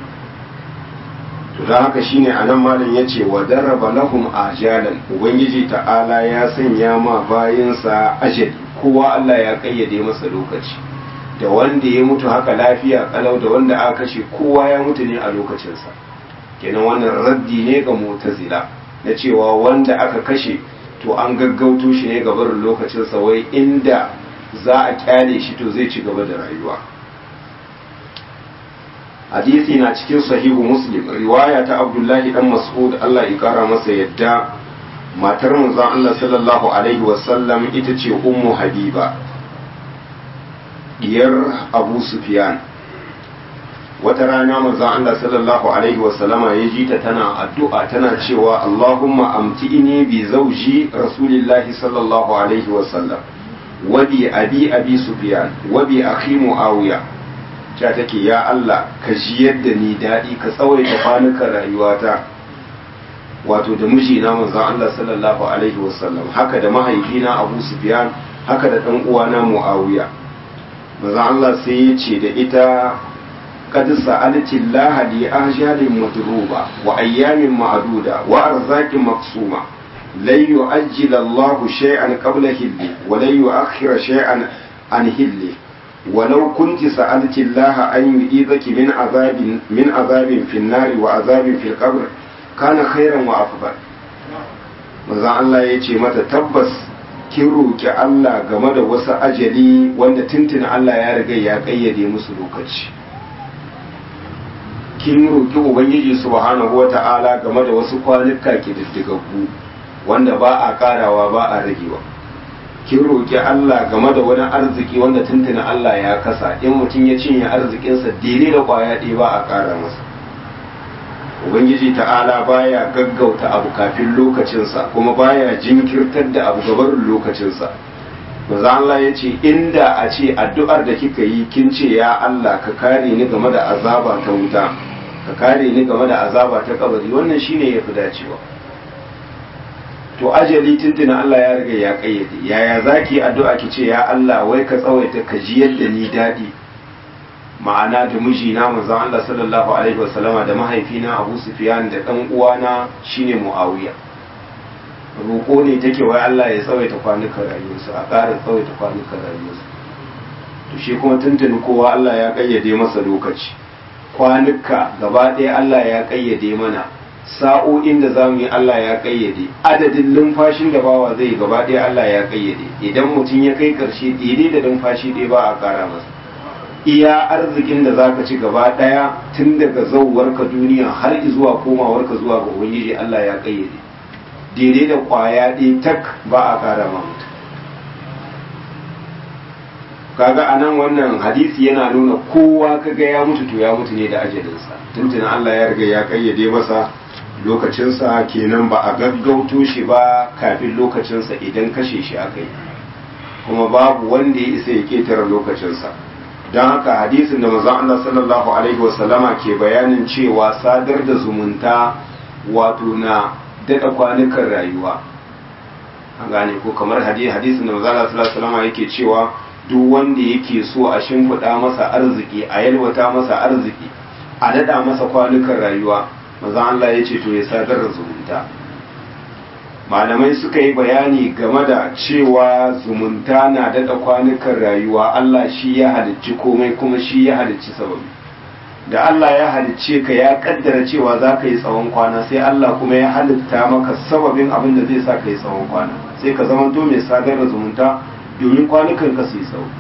to don haka shine anan malam yace wa daraba lahum ajalan ubangiji ta'ala ya sanya ma bayinsa ajali kowa Allah ya kayyade masa lokaci da wanda ya mutu haka lafiya kalau da wanda aka kashe kowa ya mutu ne a lokacinsa kenan wannan raddi ne ga mu'tazila na cewa wanda aka kashe to an gaggauto shi ne gabar lokacinsa wai inda za a kyale shi to zai ci gaba da rayuwa hadisi na cikin sahihu muslim riwaya ta abdullahi dan mas'ud Allah ya kara masa yadda matar manzon Allah sallallahu alaihi wasallam ita ce ummu habiba diyar abu sufyan wata rana manzon Allah sallallahu alaihi wasallama ya ji ta tana addu'a tana cewa Allahumma amti'ini bi zauji rasulillahi sallallahu alaihi wasallam wa bi abi abi sufyan wa bi akhi muawiya ta take ya Allah ka ji yadda ni dadi ka tsawaita kwanukan rayuwata wato da mijina manzon Allah sallallahu alaihi wasallam haka da mahaifina Abu Sufyan haka da dan uwana Muawiya manzon Allah sai ya ce da ita قد سألت الله لأجال مضروبة وأيام معدودة وأرزاق مقسومة لن يؤجل الله شيئا قبل هله ولن يؤخر شيئا عن هله ولو كنت سألت الله أن يؤيذك من عذاب من عذاب في النار وعذاب في القبر كان خيرا وأفضل maza Allah ya ce mata tabbas kin roki Allah game da wasu ajali wanda tuntuna Allah ya riga ya kayyade musu lokaci kin roki ubangiji subhanahu wata'ala game da wasu kwanuka kididdigaggu wanda ba a karawa ba a ragewa kin roki Allah game da wani arziki wanda tuntuna Allah ya kasa in mutum ya cinye arzikinsa daidai da kwaya ɗaya ba a kara masa ubangiji ta'ala baya gaggauta abu kafin lokacinsa kuma baya jinkirtar da abu gabarin lokacinsa maza Allah ya ce inda a ce addu'ar da kika yi kin ce ya Allah ka kare ni game da azaba ta wuta ka kare ni game da azaba ta kabari wannan shine yafi dacewa to ajali tuntuna Allah ya riga ya kayyade yaya zaki addu'a ki ce ya Allah wai ka tsawaita ka ji yadda ni dadi ma'ana da mijina manzon Allah sallallahu alaihi wasallama da mahaifina Abu Sufyan da dan uwana shine Muawiya roƙo ne take wai Allah ya tsawaita kwanukan rayuwarsu a ƙara tsawaita kwanukan rayuwarsu to shi kuma tuntuni kowa Allah ya kayyade masa lokaci kwanuka gaba ɗaya Allah ya kayyade mana sa'o'in da za mu yi Allah ya kayyade adadin numfashin da bawa zai gaba ɗaya Allah ya kayyade idan mutum ya kai ƙarshe daidai da numfashi ɗaya ba a ƙara masa iya arzikin da za ka ci gaba ɗaya tun daga zauwarka duniya har zuwa komawarka zuwa ga ubangiji Allah ya kayyade daidai da ƙwaya ɗaya tak ba a ƙara ma mutum kaga anan wannan hadisi yana nuna kowa kaga ya mutu to ya mutu ne da ajalinsa tuntuna Allah ya riga ya kayyade masa lokacinsa kenan ba a gaggauto shi ba kafin lokacinsa idan kashe shi aka yi kuma babu wanda ya isa ya ketare lokacinsa don haka hadisin da manzon Allah sallallahu alaihi wasallama ke bayanin cewa sadar da zumunta wato na daɗa kwanukan rayuwa an gane ko kamar hadisin da manzon Allah sallallahu alaihi wasallama yake cewa duk wanda yake so a shimfiɗa masa arziki a yalwata masa arziki a daɗa masa kwanukan rayuwa maza Allah ya ce to ya sadar da zumunta malamai suka yi bayani game da cewa zumunta na daɗa kwanukan rayuwa Allah shi ya halicci komai kuma shi ya halicci sababi da Allah ya halicce ka ya kaddara cewa za ka yi tsawon kwana sai Allah kuma ya halitta maka sababin abin da zai sa ka yi tsawon kwana sai ka zama to mai sadar da zumunta domin kwanukan ka su yi tsawo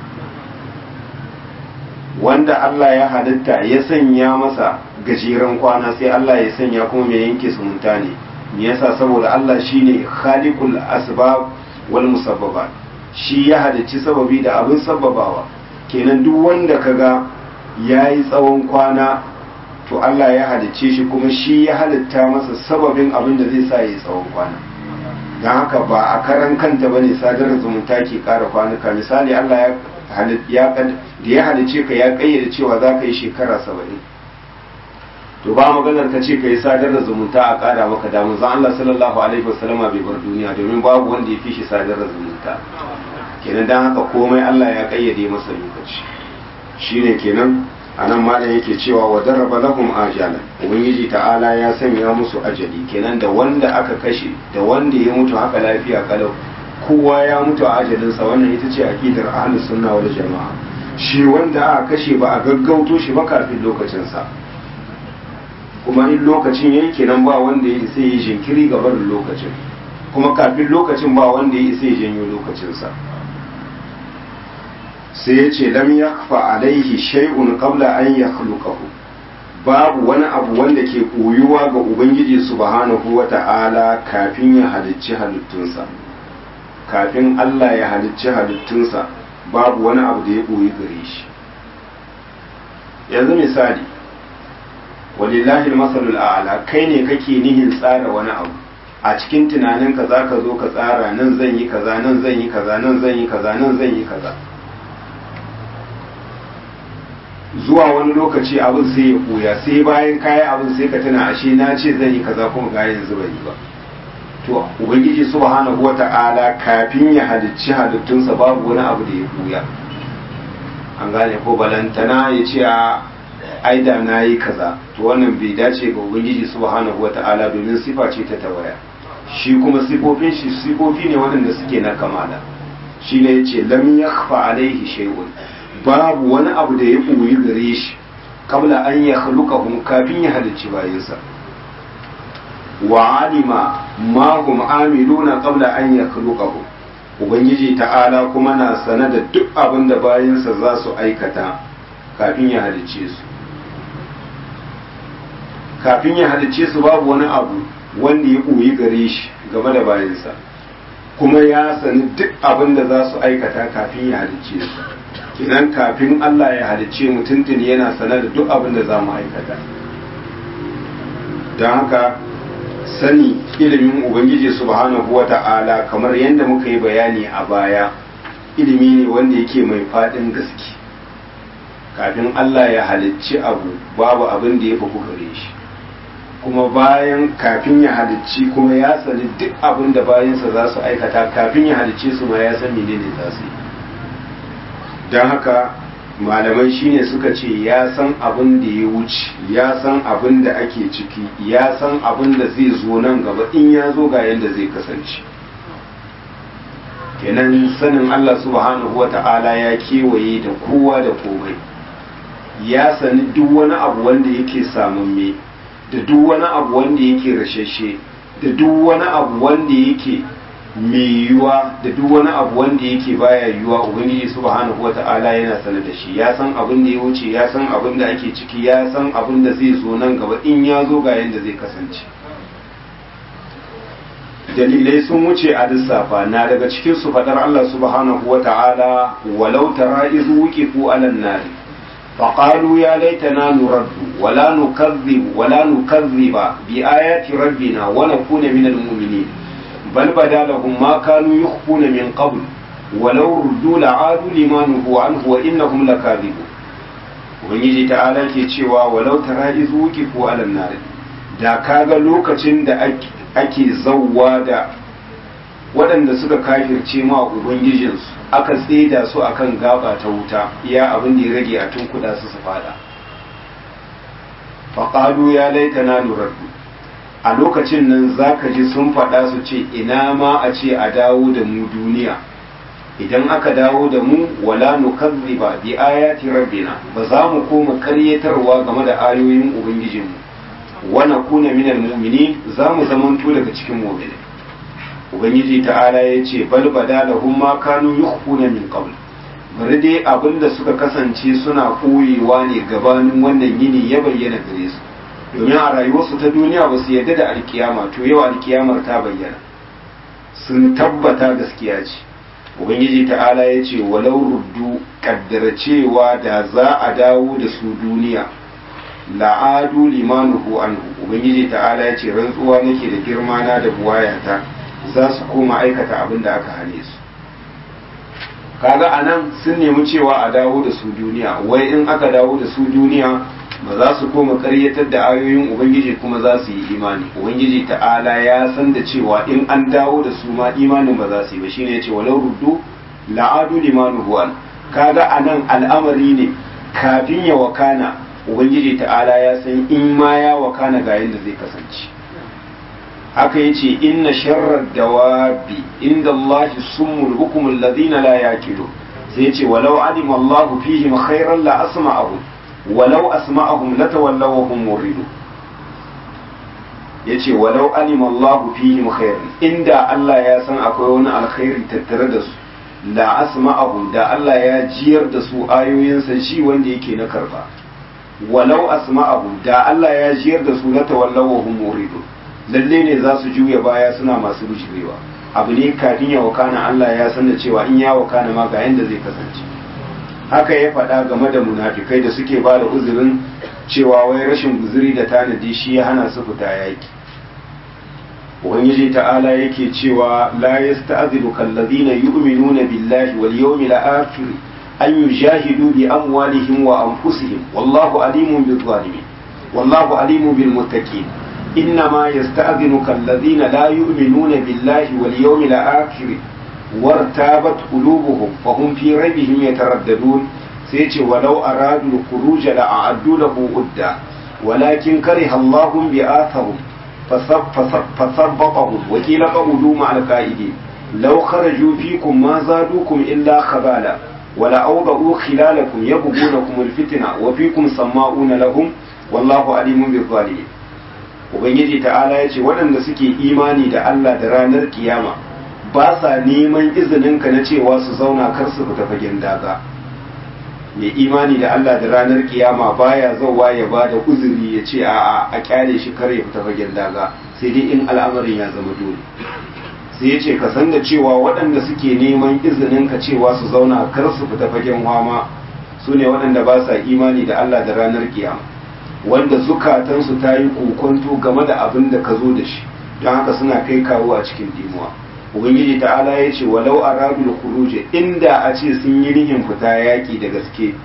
wanda Allah ya halitta ya sanya masa gajeren kwana sai Allah ya sanya kuma mai yanke zumunta ne me yasa saboda Allah shine khaliqul asbab wal musabbabat shi ya halicci sababi da abin sababawa kenan duk wanda kaga yayi tsawon kwana to Allah ya halicce shi kuma shi ya halitta masa sababin abin da zai sa yayi tsawon kwana don haka ba a karan kanta bane sadar zumunta ke kara kwanuka misali Allah ya da ya halice ka ya kayyade cewa za ka yi shekara saba'in to ba maganar ka ce ka yi sadar da zumunta a kara maka damu zan Allah sallallahu alaihi wasallama bai bar duniya domin babu wanda ya fi shi sadar da zumunta kenan don haka komai Allah ya kayyade masa lokaci shine kenan a nan malam yake cewa wa daraba lahum ajala ubangiji ta'ala ya sanya musu ajali kenan da wanda aka kashe da wanda ya mutu haka lafiya kalau kowa ya mutu a ajalinsa wannan ita ce aqidar ahlus sunna wal jama'a shi wanda aka kashe ba a gaggauto shi ba kafin lokacinsa kuma in lokacin yayi kenan ba wanda ya isa yi jinkiri ga barin lokacin kuma kafin lokacin ba wanda ya isa ya janyo lokacinsa sai ya ce lam yakfa alaihi shay'un qabla an yakhluqahu babu wani abu wanda ke koyuwa ga ubangiji subhanahu wata'ala kafin ya halicci halittunsa kafin Allah ya halicci halittunsa babu wani abu da ya koyi gare shi yanzu misali walillahi masalul a'la kai ne kake nihin tsara wani abu a cikin tunaninka zaka zo ka tsara nan zan yi kaza nan zan yi kaza nan zan yi kaza nan zan yi kaza zuwa wani lokaci abin sai ya koya sai bayan kayan abin sai ka tuna ashe na ce zan yi kaza kuma ga yanzu ban yi ba to ubangiji subhanahu wata'ala kafin ya halicci halittunsa babu wani abu da ya koya an gane ko balantana ya ce a aida na yi kaza to wannan bai dace ga ubangiji subhanahu wata'ala domin sifa ce ta tawaya shi kuma sifofin shi sifofi ne waɗanda suke na kamala shi ne ya ce lam yakhfa alaihi shay'un babu wani abu da ya ɓoyi gare shi kabla an ya khalukahum kafin ya halicci bayansa wa alima ma hum amiluna qabla an ya khalukahum ubangiji ta'ala kuma na sane da duk abin da bayansa za su aikata kafin ya halicce su kafin ya halicce su babu wani abu wanda ya ɓoyi gare shi game da bayansa kuma ya sani duk abin da za su aikata kafin ya halicce su kinan kafin Allah ya halicce mu tuntuni yana sanar da duk abin da za mu aikata don haka sani ilimin ubangiji subhanahu wata'ala kamar yadda muka yi bayani a baya ilimi ne wanda yake mai faɗin gaske kafin Allah ya halicci abu babu abin da ya fi gare shi kuma bayan kafin ya halicci kuma ya sani duk abin da bayansa za su aikata kafin ya halicce su ma ya san menene za su yi don haka malamai shine suka ce ya san abin da ya wuce ya san abin da ake ciki ya san abin da zai zo nan gaba in ya zo ga yadda zai kasance kenan sanin Allah subhanahu wa ta'ala ya kewaye da kowa da komai ya sani duk wani abu wanda yake samamme da duk wani abu wanda yake rashashe da duk wani abu wanda yake mai yiwuwa da duk wani abu wanda yake baya yiwuwa ubangiji subhanahu wata'ala yana sanar da shi ya san abin da ya wuce ya san abin da ake ciki ya san abin da zai zo nan gaba in ya zo ga yadda zai kasance dalilai sun wuce a lissafa na daga cikin su fadar Allah subhanahu wata'ala walau tara izu wuqifu alan nari فقالوا يا ليتنا نرد ولا نكذب ولا نكذب بآيات ربنا ونكون من المؤمنين بل بدا لهم ما كانوا يخفون من قبل ولو ردوا لعادوا لما نهوا عنه وإنهم لكاذبون ubangiji ta'ala ke cewa walau tara izu wuqifu ala nar da kaga lokacin da ake zawwa da waɗanda suka kafirce ma ubangijinsu aka tseda su akan gaba ta wuta iya abin da ya rage a tunkuda su su fada faƙalu ya laita na nuraddu a lokacin nan za ka ji sun faɗa su ce ina ma a ce a dawo da mu duniya idan aka dawo da mu wala nukazziba bi ayati rabbina ba za mu koma karyatarwa game da ayoyin ubangijinmu wa nakuna minal mu'minin za mu zamanto daga cikin mu'minai ubangiji ta'ala ya ce bal bada lahum ma kanu yukhfuna min qabl bari dai abinda suka kasance suna koyewa ne gabanin wannan yini ya bayyana gare su domin a rayuwarsu ta duniya ba su yarda da alkiyama to yau alkiyamar ta bayyana sun tabbata gaskiya ce ubangiji ta'ala ya ce walau ruddu kaddara cewa da za a dawo da su duniya la'adu limanuhu anhu ubangiji ta'ala ya ce rantsuwa nake da girma na da buwayata za su koma aikata abin da aka hane su kaga a nan sun nemi cewa a dawo da su duniya wai in aka dawo da su duniya ba za su koma karyatar da ayoyin ubangiji kuma za su yi imani ubangiji ta'ala ya san da cewa in an dawo da su ma imanin ba za su yi ba shine yace walau ruddu la'adu limanu huwan kaga a nan al'amari ne kafin ya wakana ubangiji ta'ala ya san in ma ya wakana ga yadda zai kasance haka yace inna sharrar dawabi inda Allah summul hukumul ladina la yaqilu sai yace walau alima Allah fihim khairan la asma'ahum walau asma'ahum latawallaw wa hum muridun yace walau alima Allah fihim khairan inda Allah ya san akwai wani alkhairi tattare da su la asma'ahum da Allah ya jiyar da su ayoyinsa shi wanda yake na karba walau asma'ahum da Allah ya jiyar da su latawallaw wa hum muridun lalle ne za su juya baya suna masu bujirewa abu ne kafin ya wakana Allah ya san da cewa in ya wakana ma ga yanda zai kasance haka ya faɗa game da munafikai da suke ba da uzurin cewa wai rashin guzuri da tanadi shi ya hana su fita yaki ubangiji ta'ala yake cewa la yasta'zilu kallazina yu'minuna billahi wal yawmil akhir an yujahidu bi amwalihim wa anfusihim wallahu alimun bil zalimin wallahu alimun bil muttaqin إنما يستأذنك الذين لا يؤمنون بالله واليوم الآخر وارتابت قلوبهم فهم في ريبهم يترددون سيتي ولو أرادوا الخروج لأعدوا له عدة ولكن كره الله بآثهم فثبطهم وقيل قعدوا مع القائدين لو خرجوا فيكم ما زادوكم إلا خبالا ولأوضعوا خلالكم يبغونكم الفتنة وفيكم سماؤون لهم والله عليم بالظالمين ubangiji ta'ala ya ce waɗanda suke imani da Allah da ranar kiyama ba sa neman izininka na cewa su zauna kar su fita fagen daga mai imani da Allah da ranar kiyama baya zauwa ya ba da uzuri ya ce a'a a kyale shi kar ya fita fagen daga sai dai in al'amarin ya zama dole sai ya ce ka san da cewa waɗanda suke neman izininka cewa su zauna kar su fita fagen wama su ne waɗanda ba sa imani da Allah da ranar kiyama wanda zukatansu ta yi kokonto game da abin da ka zo da shi don haka suna kai kawo a cikin dimuwa ubangiji ta'ala ya ce walau aradul khuruje inda a ce sun yi nihin fita yaki da gaske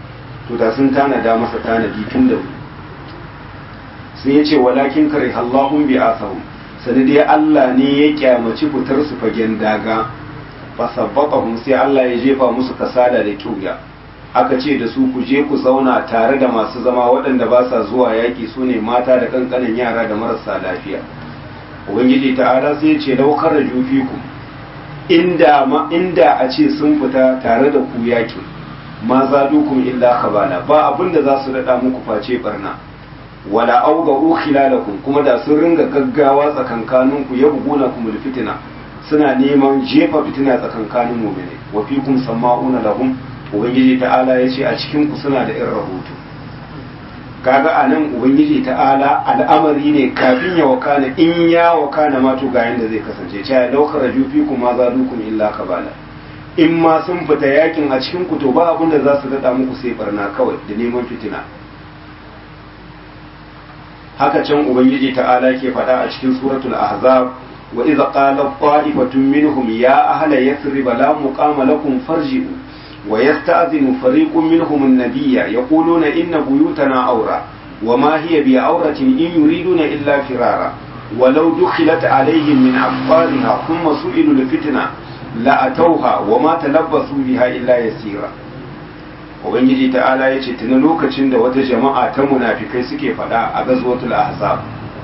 to da sun tanada masa tanadi tun da wuri sun yace walakin kare Allahun bi asahum sani dai Allah ne ya kyamaci fitar su fagen daga fasabbaqahum sai Allah ya jefa musu kasada da kyuya aka ce da su ku je ku zauna tare da masu zama waɗanda ba sa zuwa yaƙi su ne mata da ƙanƙanin yara da marasa lafiya ubangiji ta'ala sai ya ce laukar da jufiku inda ma inda a ce sun fita tare da ku yaƙi ma za dukun illa khabala ba abin da za su daɗa muku face barna wala auga khilalakum kuma da sun ringa gaggawa tsakankaninku ya buguna kumul fitina suna neman jefa fitina tsakankanin mu'mini wa fikum sama'una lahum ubangiji ta'ala ya ce a cikin ku suna da irin rahoto kaga a nan ubangiji ta'ala al'amari ne kafin ya wakana in ya wakana ma to ga yanda zai kasance cewa daukar rajufi kuma za dukun illa kabala in ma sun fita yakin a cikin ku to ba abin da za su daɗa muku sai barna kawai da neman fitina haka can ubangiji ta'ala ke faɗa a cikin suratul ahzab wa idza qala qa'ifatun minhum ya ahla yathrib la muqama lakum farji'u wa yasta'dhinu fariqun minhum an-nabiyya yaquluna inna buyutana awra وما هي بعورة إن يريدون إلا فرارا ولو دخلت عليهم من أقطارها ثم سئلوا الفتنة لأتوها وما تلبسوا بها إلا يسيرا ubangiji ta'ala ya ce tuni lokacin da wata jama'a ta munafikai suke faɗa a gazwatul ahzab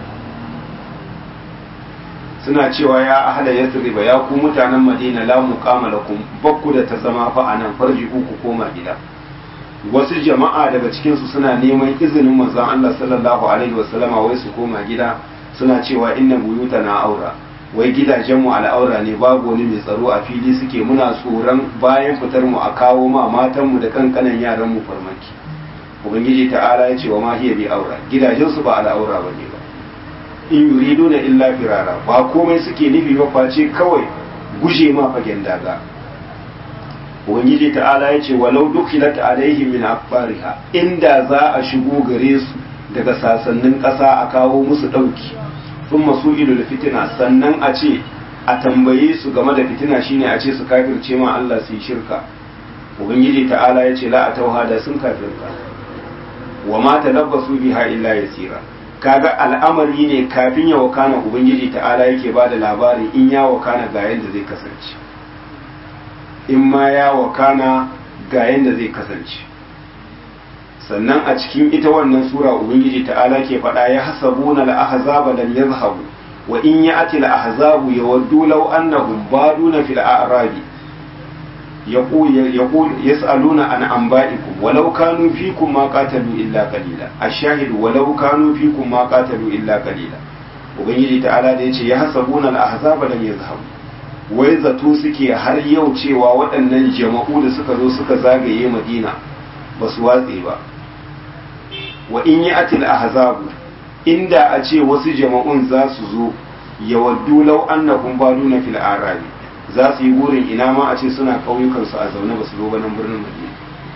suna cewa ya ahla yasriba ya ku mutanen madina la muqama lakum bakku da ta zama fa anan farji ku koma gida wasu jama'a daga cikin su suna neman izinin manzon Allah sallallahu alaihi wasallama wai su koma gida suna cewa inna buyutana aura wai gidajenmu al'aura ne babu wani mai tsaro a fili suke muna tsoron bayan fitar mu a kawo ma matanmu da kankanan yaran mu farmaki ubangiji ta'ala ya ce wa ma hiya bi aura gidajensu ba al'aura ba ne ba in yuriduna illa firara ba komai suke nufi ba face kawai guje ma fagen daga ubangiji ta'ala ya ce walau dukhilat alaihim min aqbariha inda za a shigo gare su daga sasannin ƙasa a kawo musu ɗauki sun masu ilu da fitina sannan a ce a tambaye su game da fitina shine a ce su kafirce ma Allah su yi shirka ubangiji ta'ala ya ce la a tauha da sun kafirka wa ma talabbasu biha illa yasira kaga al'amari ne kafin ya wakana ubangiji ta'ala yake ba da labari in ya wakana ga yadda zai kasance in ma ya wakana ga yadda zai kasance sannan a cikin ita wannan sura ubangiji ta'ala ke faɗa ya hasabuna al-ahzaba lam yazhabu wa in ya'ti al-ahzabu yawaddu law annahum baduna fil a'rabi yaqul yaqul yas'aluna an anba'ikum walau kanu fikum ma qatalu illa qalila ash-shahid walau kanu fikum ma qatalu illa qalila ubangiji ta'ala da yace ya hasabuna al-ahzaba lam yazhabu wai zato suke har yau cewa waɗannan jama'u da suka zo suka zagaye madina ba su watse ba wa in yi atil ahzabu inda a ce wasu jama'un za su zo ya waddu lau annahum baduna fil arabi za su yi burin ina ma a ce suna ƙauyukan su a zaune ba su zo ba nan birnin madina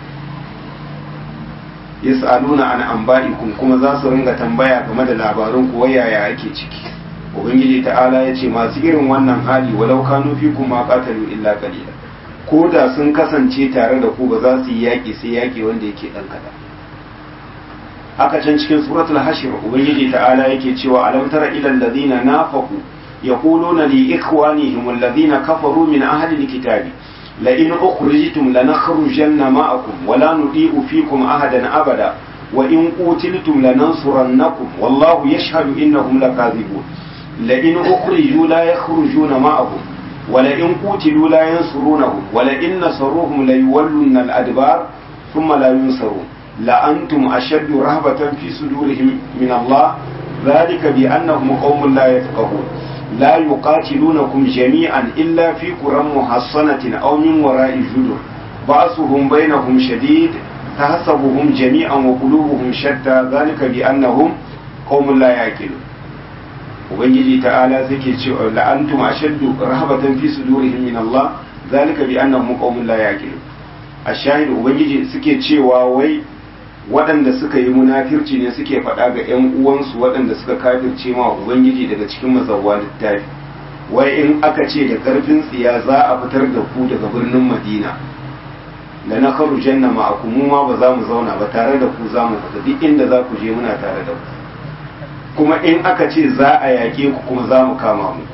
yas'aluna an anba'ikum kuma za su ringa tambaya game da labarun ku yaya ake ciki ubangiji ta'ala ya ce masu irin wannan hali walau kanu fikum ma qatalu illa qalila ko da sun kasance tare da ku ba za su yi yaƙi sai yaƙi wanda yake ɗan kaɗan haka can cikin suratul hashir ubangiji ta'ala yake cewa alam tara ila alladhina nafaqu yaquluna li ikhwanihim alladhina kafaru min ahli alkitabi la in ukhrijtum lanakhrujanna ma'akum wa la nuti'u fikum ahadan abada wa in qutiltum lanansurannakum wallahu yashhadu innahum lakadhibun la in ukhriju la yakhrujuna ma'akum ولئن قتلوا لا ينصرونهم ولئن نصروهم ليولن الأدبار ثم لا ينصرون لأنتم أشد رهبة في صدورهم من الله ذلك بأنهم قوم لا يفقهون لا يقاتلونكم جميعا إلا في قرى محصنة أو من وراء جدر بأسهم بينهم شديد تحسبهم جميعا وقلوبهم شتى ذلك بأنهم قوم لا يعقلون ubangiji ta'ala zake cewa la'antum ashaddu rahabatan fi sudurihim min Allah zalika bi annahum qaumun la yaqilun ashahid ubangiji suke cewa wai waɗanda suka yi munafirci ne suke faɗa ga ƴan uwansu waɗanda suka kafirce ma ubangiji daga cikin mazawwa littafi wai in aka ce da ƙarfin tsiya za a fitar da ku daga birnin Madina la na karu janna ma'akum mu ma ba za mu zauna ba tare da ku za mu fita duk inda za ku je muna tare da ku kuma in aka ce za a yaƙe ku kuma za mu kama mu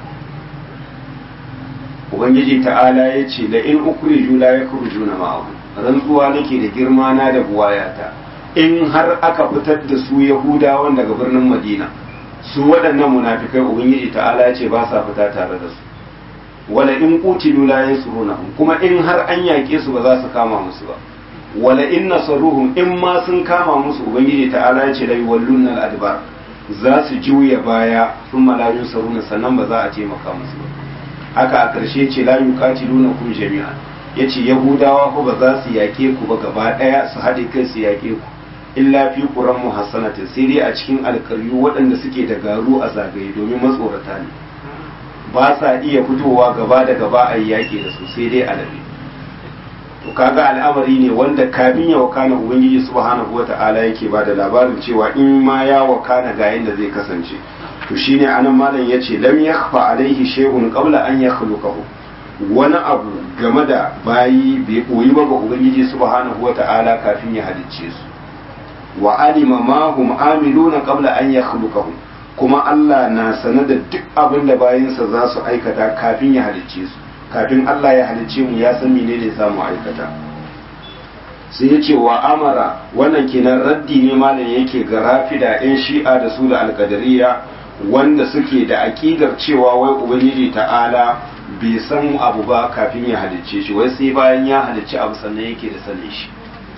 ubangiji ta'ala ya ce da in ukhriju la yakhrujuna ma'akum rantsuwa nake da girma na da buwayata in har aka fitar da su yahudawan daga birnin madina su waɗannan munafikai ubangiji ta'ala ya ce ba sa fita tare da su wala in qutilu la yansurunahum kuma in har an yaƙe su ba za su kama musu ba wala in nasaruhum in ma sun kama musu ubangiji ta'ala ya ce la yuwallunna al-adbar za su juya baya thumma la yunsaruna sannan ba za a taimaka musu ba haka a ƙarshe ce la yuqatiluna kun jami'an yace yahudawa ko ba za su yaƙe ku ba gaba ɗaya su haɗe kai su yaƙe ku illa fi quran muhassanatin sai dai a cikin alƙaryu waɗanda suke da garu a zagaye domin matsorata ne ba sa iya fitowa gaba da gaba a yi yaƙi da su sai dai alabi to kaga al'amari ne wanda kafin ya wakana ubangiji subhanahu wata'ala yake ba da labarin cewa in ma ya wakana ga yadda zai kasance to shine anan malam yace lam yakhfa alaihi shay'un qabla an yakhluqahu wani abu game da bayi bai koyi ba ga ubangiji subhanahu wata'ala kafin ya halicce su wa alima ma hum amiluna qabla an yakhluqahu kuma Allah na sane da duk abin da bayinsa za su aikata kafin ya halicce su kafin Allah ya halicce mu ya san menene za mu aikata sai ya ce wa amara wannan kenan raddi ne malam yake ga rafida yan shi'a da su da alkadariya wanda suke da aƙidar cewa wai ubangiji ta'ala bai san abu ba kafin ya halicce shi wai sai bayan ya halicci abu sannan yake da sanin shi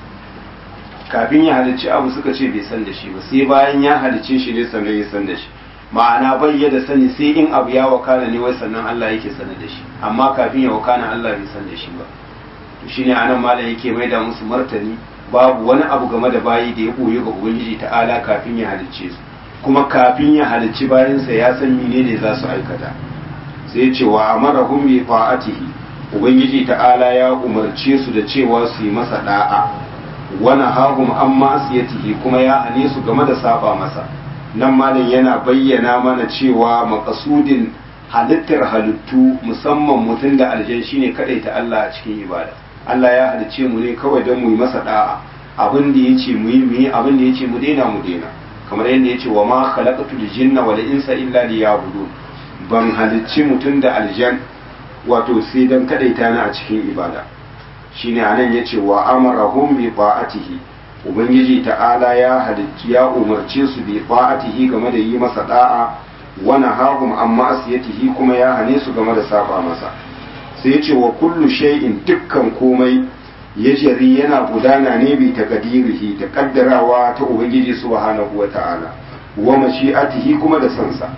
kafin ya halicci abu suka ce bai san da shi ba sai bayan ya halicce shi ne sannan ya san da shi ma'ana bai ya da sani sai in abu ya wakana ne wai sannan Allah yake sani da shi amma kafin ya wakana Allah bai san da shi ba to shine anan malam yake mai da musu martani babu wani abu game da bayi da ya koyi ga ubangiji ta'ala kafin ya halicce su kuma kafin ya halicci bayansa ya san menene za su aikata sai ya ce wa amarahum bi fa'atihi ubangiji ta'ala ya umarce su da cewa su yi masa da'a wani hahum an ma'asiyatihi kuma ya hane su game da saba masa nan malam yana bayyana mana cewa makasudin halittar halittu musamman mutum da aljan shine ta Allah a cikin ibada Allah ya halicce mu ne kawai don mu yi masa da'a abin da yace mu yi mu yi abin da yace mu daina mu daina kamar yadda yace wa ma khalaqatul jinna wal insa illa liya'budun ban halicci mutum da aljan wato sai dan kadaita ni a cikin ibada shine anan yace wa amarahum bi ta'atihi ubangiji ta'ala ya halicci ya umarce su bi ta'atihi game da yi masa da'a wa nahahum an ma'asiyatihi kuma ya hane su game da saba masa sai yace wa kullu shay'in dukkan komai ya jari yana gudana ne bi takadirihi da kaddarawa ta ubangiji subhanahu wa ta'ala wa mashi'atihi kuma da sansa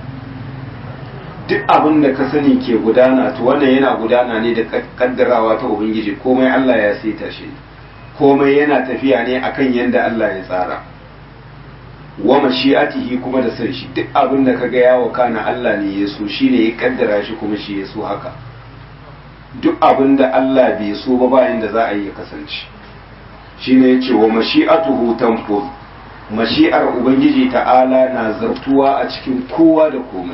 duk abin da ka sani ke gudana to wannan yana gudana ne da kaddarawa ta ubangiji komai Allah ya saita shi komai yana tafiya ne akan yadda Allah ya tsara wa mashi'atihi kuma da san shi duk abin da kaga ya wakana Allah ne ya so shi ne ya kaddara shi kuma shi ya so haka duk abin da Allah bai so ba bayan da za a yi ya kasance shine yace wa mashi'atuhu tanfuz mashi'ar ubangiji ta'ala na zartuwa a cikin kowa da komai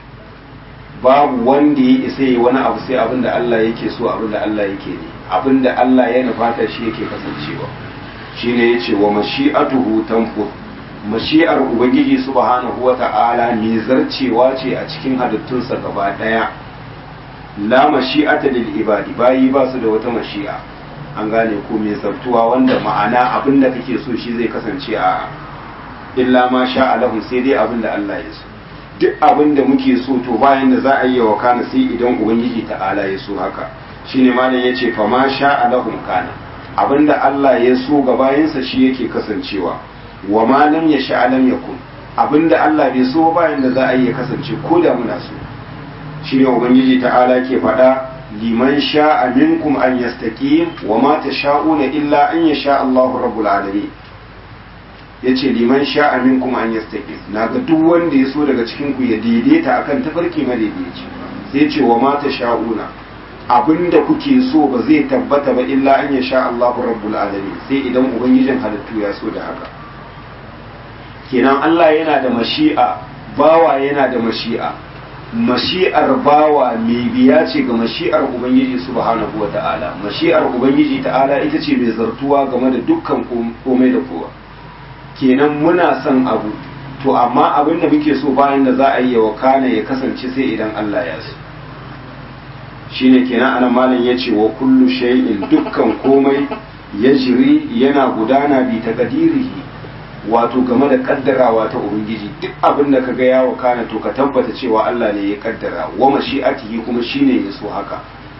babu wanda ya isa yi wani abu sai abin da Allah yake so abin da Allah yake ne abin da Allah ya nufata shi yake kasancewa shine yace wa mashi'atuhu tanfuz mashi'ar ubangiji subhanahu wata'ala mai zarcewa ce a cikin halittunsa gaba daya la mashi'ata lil ibadi bayi ba su da wata mashi'a an gane ko mai zartuwa wanda ma'ana abin da kake so shi zai kasance a illa ma sha Allahu sai dai abin da Allah ya so duk abin da muke so to bayan da za a yi wa kana sai idan ubangiji ta'ala ya so haka shine malam yace fa ma sha Allahu kana abin da Allah ya so ga bayansa shi yake kasancewa wa ma lam yasha lam yakun abin da Allah bai so bayan da za a yi ya kasance ko da muna so shine ubangiji ta'ala ke faɗa liman sha'a minkum an yastaqim wa ma tasha'una illa an yasha Allahu rabbul alamin yace liman sha'a minkum an yastaqim naga duk wanda ya so daga cikin ku ya daidaita akan tafarki madaidaici sai yace wa ma tasha'una abinda kuke so ba zai tabbata ba illa an yasha Allahu rabbul alamin sai idan ubangijin halittu ya so da haka kenan Allah yana da mashi'a bawa yana da mashi'a mashi'ar bawa mai biya ce ga mashi'ar ubangiji subhanahu wa ta'ala mashi'ar ubangiji ta'ala ita ce mai zartuwa game da dukkan komai da kowa kenan muna son abu to amma abin da muke so bayan da za a yi wa kana ya kasance sai idan Allah ya so shine kenan ana malam ya ce wa kullu shay'in dukkan komai ya jiri yana gudana bi taqdirihi wato game da kaddarawa ta ubangiji duk abin da kaga ya wakana to ka tabbata cewa Allah ne ya kaddara wa mashi'atihi kuma shine ya so haka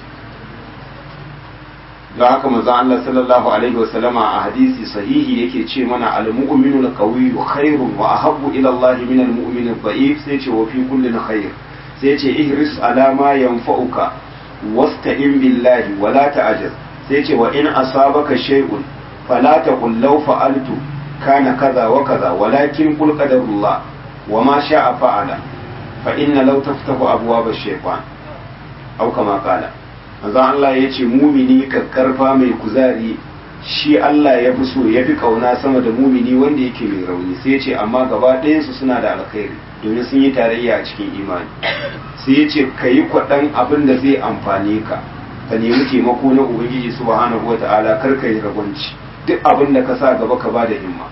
da haka manzon Allah sallallahu alaihi wa sallama a hadisi sahihi yake ce mana al-mu'minu al-qawiyyu khairun wa ahabbu ila Allah min al-mu'min al-da'if sai ce wa fi kullin khair sai ce ihris ala ma yanfa'uka wasta'in billahi wa la ta'jaz sai ce wa in asabaka shay'un fala taqul law fa'altu kana kaza wa kaza walakin qul qadarullah wa ma sha'a fa'ala fa inna law taftahu abwab ash-shaytan aw kama qala manzo Allah yace mumini kakkarfa mai kuzari shi Allah ya fi so ya fi kauna sama da mumini wanda yake mai rauni sai yace amma gaba ɗayan su suna da alkhairi domin sun yi tarayya a cikin imani sai yace kayi kwaɗan abin da zai amfane ka ka nemi taimako na ubangiji subhanahu wata'ala kar ka yi ragwanci duk abin da ka sa gaba ka ba da himma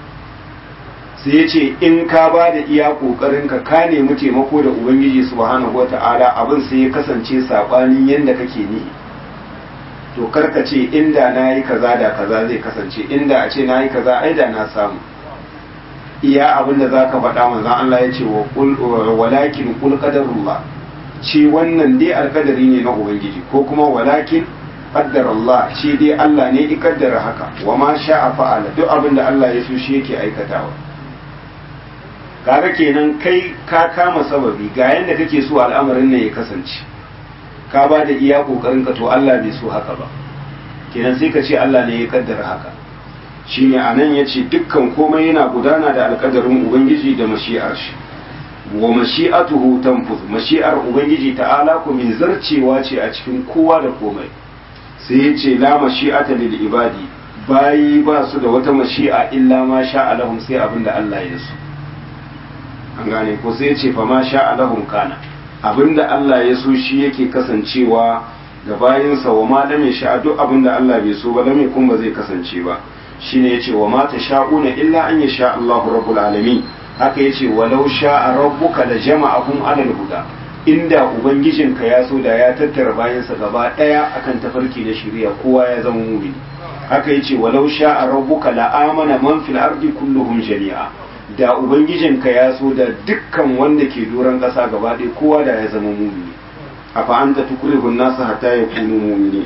sai ya ce in ka ba da iya ƙoƙarin ka ka nemi taimako da ubangiji subhanahu wa ta'ala abin sai ya kasance saɓanin yadda kake nihi to karka ce inda na yi kaza da kaza zai kasance inda a ce na yi kaza ai da na samu iya abin da za ka faɗa manzan Allah ya ce walakin kul qadarullah ce wannan dai alkadari ne na ubangiji ko kuma walakin qaddar Allah ce dai Allah ne ya kaddara haka wa ma sha'a fa'ala duk abin da Allah ya so shi yake aikatawa kaga kenan kai ka kama sababi ga yanda kake so al'amarin nan ya kasance ka ba da iya kokarin ka to Allah bai so haka ba kenan sai ka ce Allah ne ya kaddara haka shine anan yace dukkan komai yana gudana da alkadarin ubangiji da mashi'ar shi wa mashi'atuhu tanfuz mashi'ar ubangiji ta'ala ku min zarcewa ce a cikin kowa da komai sai yace la mashi'ata lil ibadi bayi ba su da wata mashi'a illa ma sha'a lahum sai abinda Allah ya so an gane ko sai ce fa ma sha Allahum kana abinda Allah ya so shi yake kasancewa ga bayinsa wa ma lam sha duk abinda Allah bai so ba lam kun ba zai kasance ba shine yace wa ma tasha'una illa an yasha Allahu rabbul alamin haka yace walau sha'a rabbuka la jama'ahum ala huda inda ubangijinka ya so da ya tattara bayansa gaba daya akan tafarki da shari'a kowa ya zama mu'mini haka yace walau sha'a rabbuka la amana man fil ardi kulluhum jami'a da ubangijinka ya so da dukkan wanda ke doron ƙasa gaba ɗaya kowa da ya zama mumini a fa'anta tukurihun nasa hata ya kunu mumini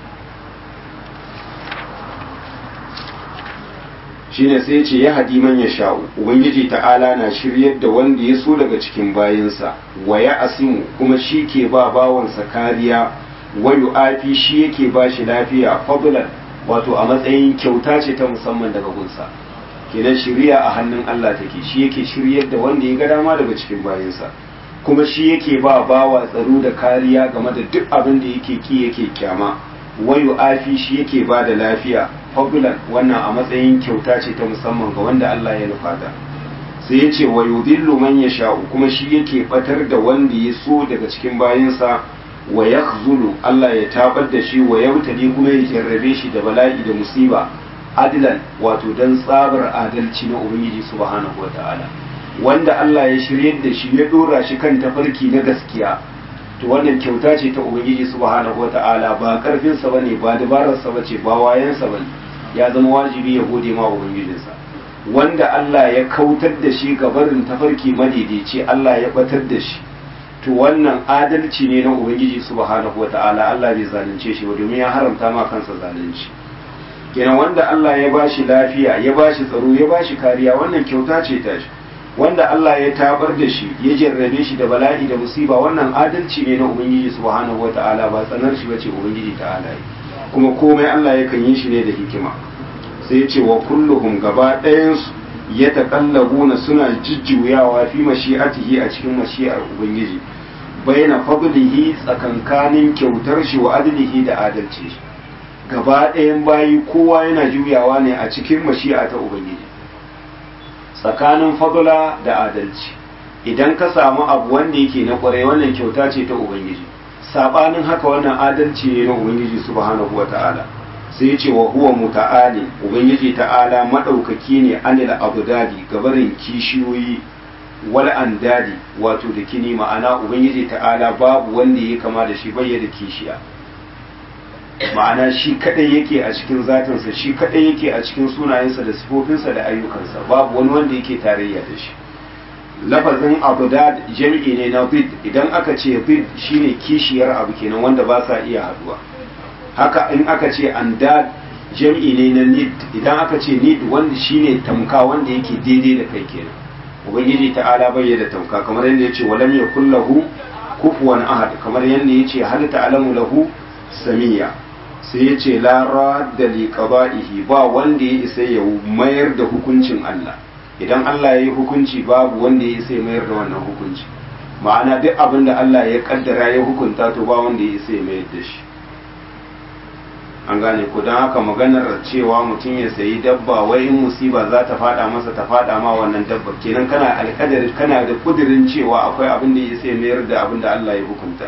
shi ne sai ce ya hadi man ya sha'u ubangiji ta'ala na shiryar da wanda ya so daga cikin bayinsa wa ya asimu kuma shi ke ba bawansa kariya wa yu'afi shi yake ba shi lafiya fadlan wato a matsayin kyauta ce ta musamman daga gunsa kenan shiriya a hannun Allah take shi yake shiryar da wanda ya ga dama daga cikin bayansa kuma shi yake ba bawa tsaro da kariya game da duk abin da yake ki yake kyama wayu afi shi yake ba da lafiya fadlan wannan a matsayin kyauta ce ta musamman ga wanda Allah ya nufata sai ya ce wayu dillu man yasha'u kuma shi yake batar da wanda ya so daga cikin bayansa wa yakhzulu Allah ya tabar da shi wa yautali kuma ya jarrabe shi da bala'i da musiba adilan wato don tsabar adalci na ubangiji subhanahu wa ta'ala wanda Allah ya shiryar da shi ya dora shi kan tafarki na gaskiya to wannan kyauta ce ta ubangiji subhanahu wa ta'ala ba karfin sa bane ba dabarar sa bace ba wayan sa bane ya zama wajibi ya gode ma ubangijinsa wanda Allah ya kautar da shi ga barin tafarki madaidaici Allah ya batar da shi to wannan adalci ne na ubangiji subhanahu wa ta'ala Allah bai zalunce shi ba domin ya haramta ma kansa zalunci kenan wanda Allah ya bashi lafiya ya bashi tsaro ya bashi kariya wannan kyauta ce ta shi wanda Allah ya tabar da shi ya jarrabe shi da bala'i da musiba wannan adalci ne na ubangiji subhanahu wata'ala ba tsanar shi bace ubangiji ta'ala kuma komai Allah yakan yi shi ne da hikima sai ya ce wa kulluhum gaba ɗayan su ya taqallabuna suna jujjuyawa fi mashi'atihi a cikin mashi'ar ubangiji baina fadlihi tsakankanin kyautar shi wa adlihi da adalci shi gaba ɗayan bayi kowa yana juyawa ne a cikin mashi'a ta Ubangiji tsakanin fadula da adalci idan ka samu abu wanda yake na kwarai wannan kyauta ce ta ubangiji sabanin haka wannan adalci ne na ubangiji subhanahu wata'ala sai ya ce wa huwa muta'ali ubangiji ta'ala madaukaki ne anil abdadi gabarin kishiyoyi wal andadi wato da kini ma'ana ubangiji ta'ala babu wanda ya kama da shi bayyana kishiya ma'ana shi kadai yake a cikin zatinsa shi kadai yake a cikin sunayensa da sifofinsa da ayyukansa babu wani wanda yake tarayya da shi lafazin abdad jam'i ne na bid idan aka ce bid shine kishiyar abu kenan wanda ba sa iya haduwa haka in aka ce andad jam'i ne na nid idan aka ce nid wanda shine tamka wanda yake daidai da kai kenan ubangiji ta'ala bai da tamka kamar yadda yace walam yakul lahu kufuwan ahad kamar yadda yace hal ta'lamu lahu samiya sai yace la radda li qada'ihi ba wanda ya isa ya mayar da hukuncin Allah idan Allah ya yi hukunci babu wanda ya isa ya mayar da wannan hukunci ma'ana duk abin da Allah ya kaddara ya hukunta to ba wanda ya isa ya mayar da shi an gane ko don haka maganar cewa mutum ya sayi dabba wai in musiba za ta fada masa ta fada ma wannan dabba kenan kana alkadari kana da kudirin cewa akwai abin da ya sai mayar da abin da Allah ya hukunta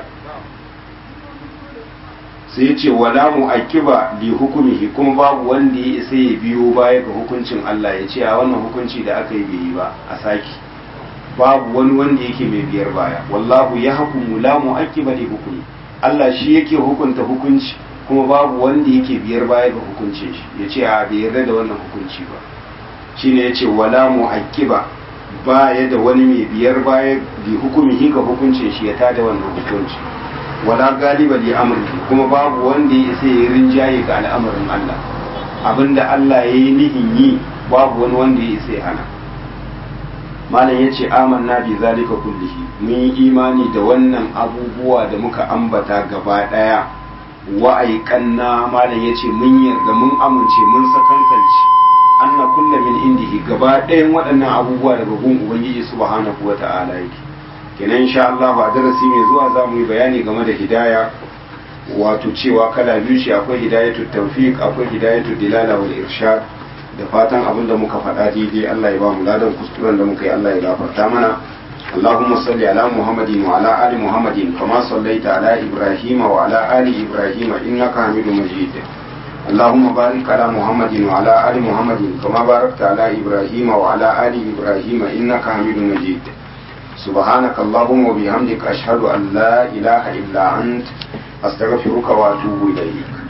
sai ya ce wala mu akiba li hukumihi kuma babu wanda ya isa ya biyo baya ga hukuncin Allah ya ce a wannan hukunci da aka yi bai yi ba a saki babu wani wanda yake mai biyar baya wallahu ya hukumu la mu akiba li hukumi Allah shi yake hukunta hukunci kuma babu wanda yake biyar baya ga hukuncin shi ya ce a bai yarda da wannan hukunci ba shi ne ya ce wala mu akiba baya da wani mai biyar baya bi hukumihi ga hukuncin shi ya tada wannan hukunci wala galiba li amri kuma babu wanda ya isa ya rinjaye ga al'amarin Allah abinda Allah ya yi nihin yi babu wani wanda ya isa ya hana malam ya ce amanna bi zalika kullihi mun yi imani da wannan abubuwa da muka ambata gaba daya wa'aikanna malam ya ce mun yarda mun amince mun sakankanci anna kulla min indihi gaba ɗayan waɗannan abubuwa daga gun ubangiji subhanahu wata'ala yake kenan insha Allah a darasi mai zuwa za mu yi bayani game da hidaya wato cewa kala biyu shi akwai hidayatu tawfiq akwai hidayatu dilala wal irshad da fatan abin da muka faɗa daidai Allah ya ba mu ladan kuskuren da muka yi Allah ya gafarta mana اللهم صل على محمد وعلى آل محمد كما صليت على إبراهيم وعلى آل إبراهيم إنك حميد مجيد اللهم بارك على محمد وعلى آل محمد كما باركت على إبراهيم وعلى آل إبراهيم إنك حميد مجيد سبحانك اللهم وبحمدك أشهد أن لا إله إلا أنت أستغفرك وأتوب إليك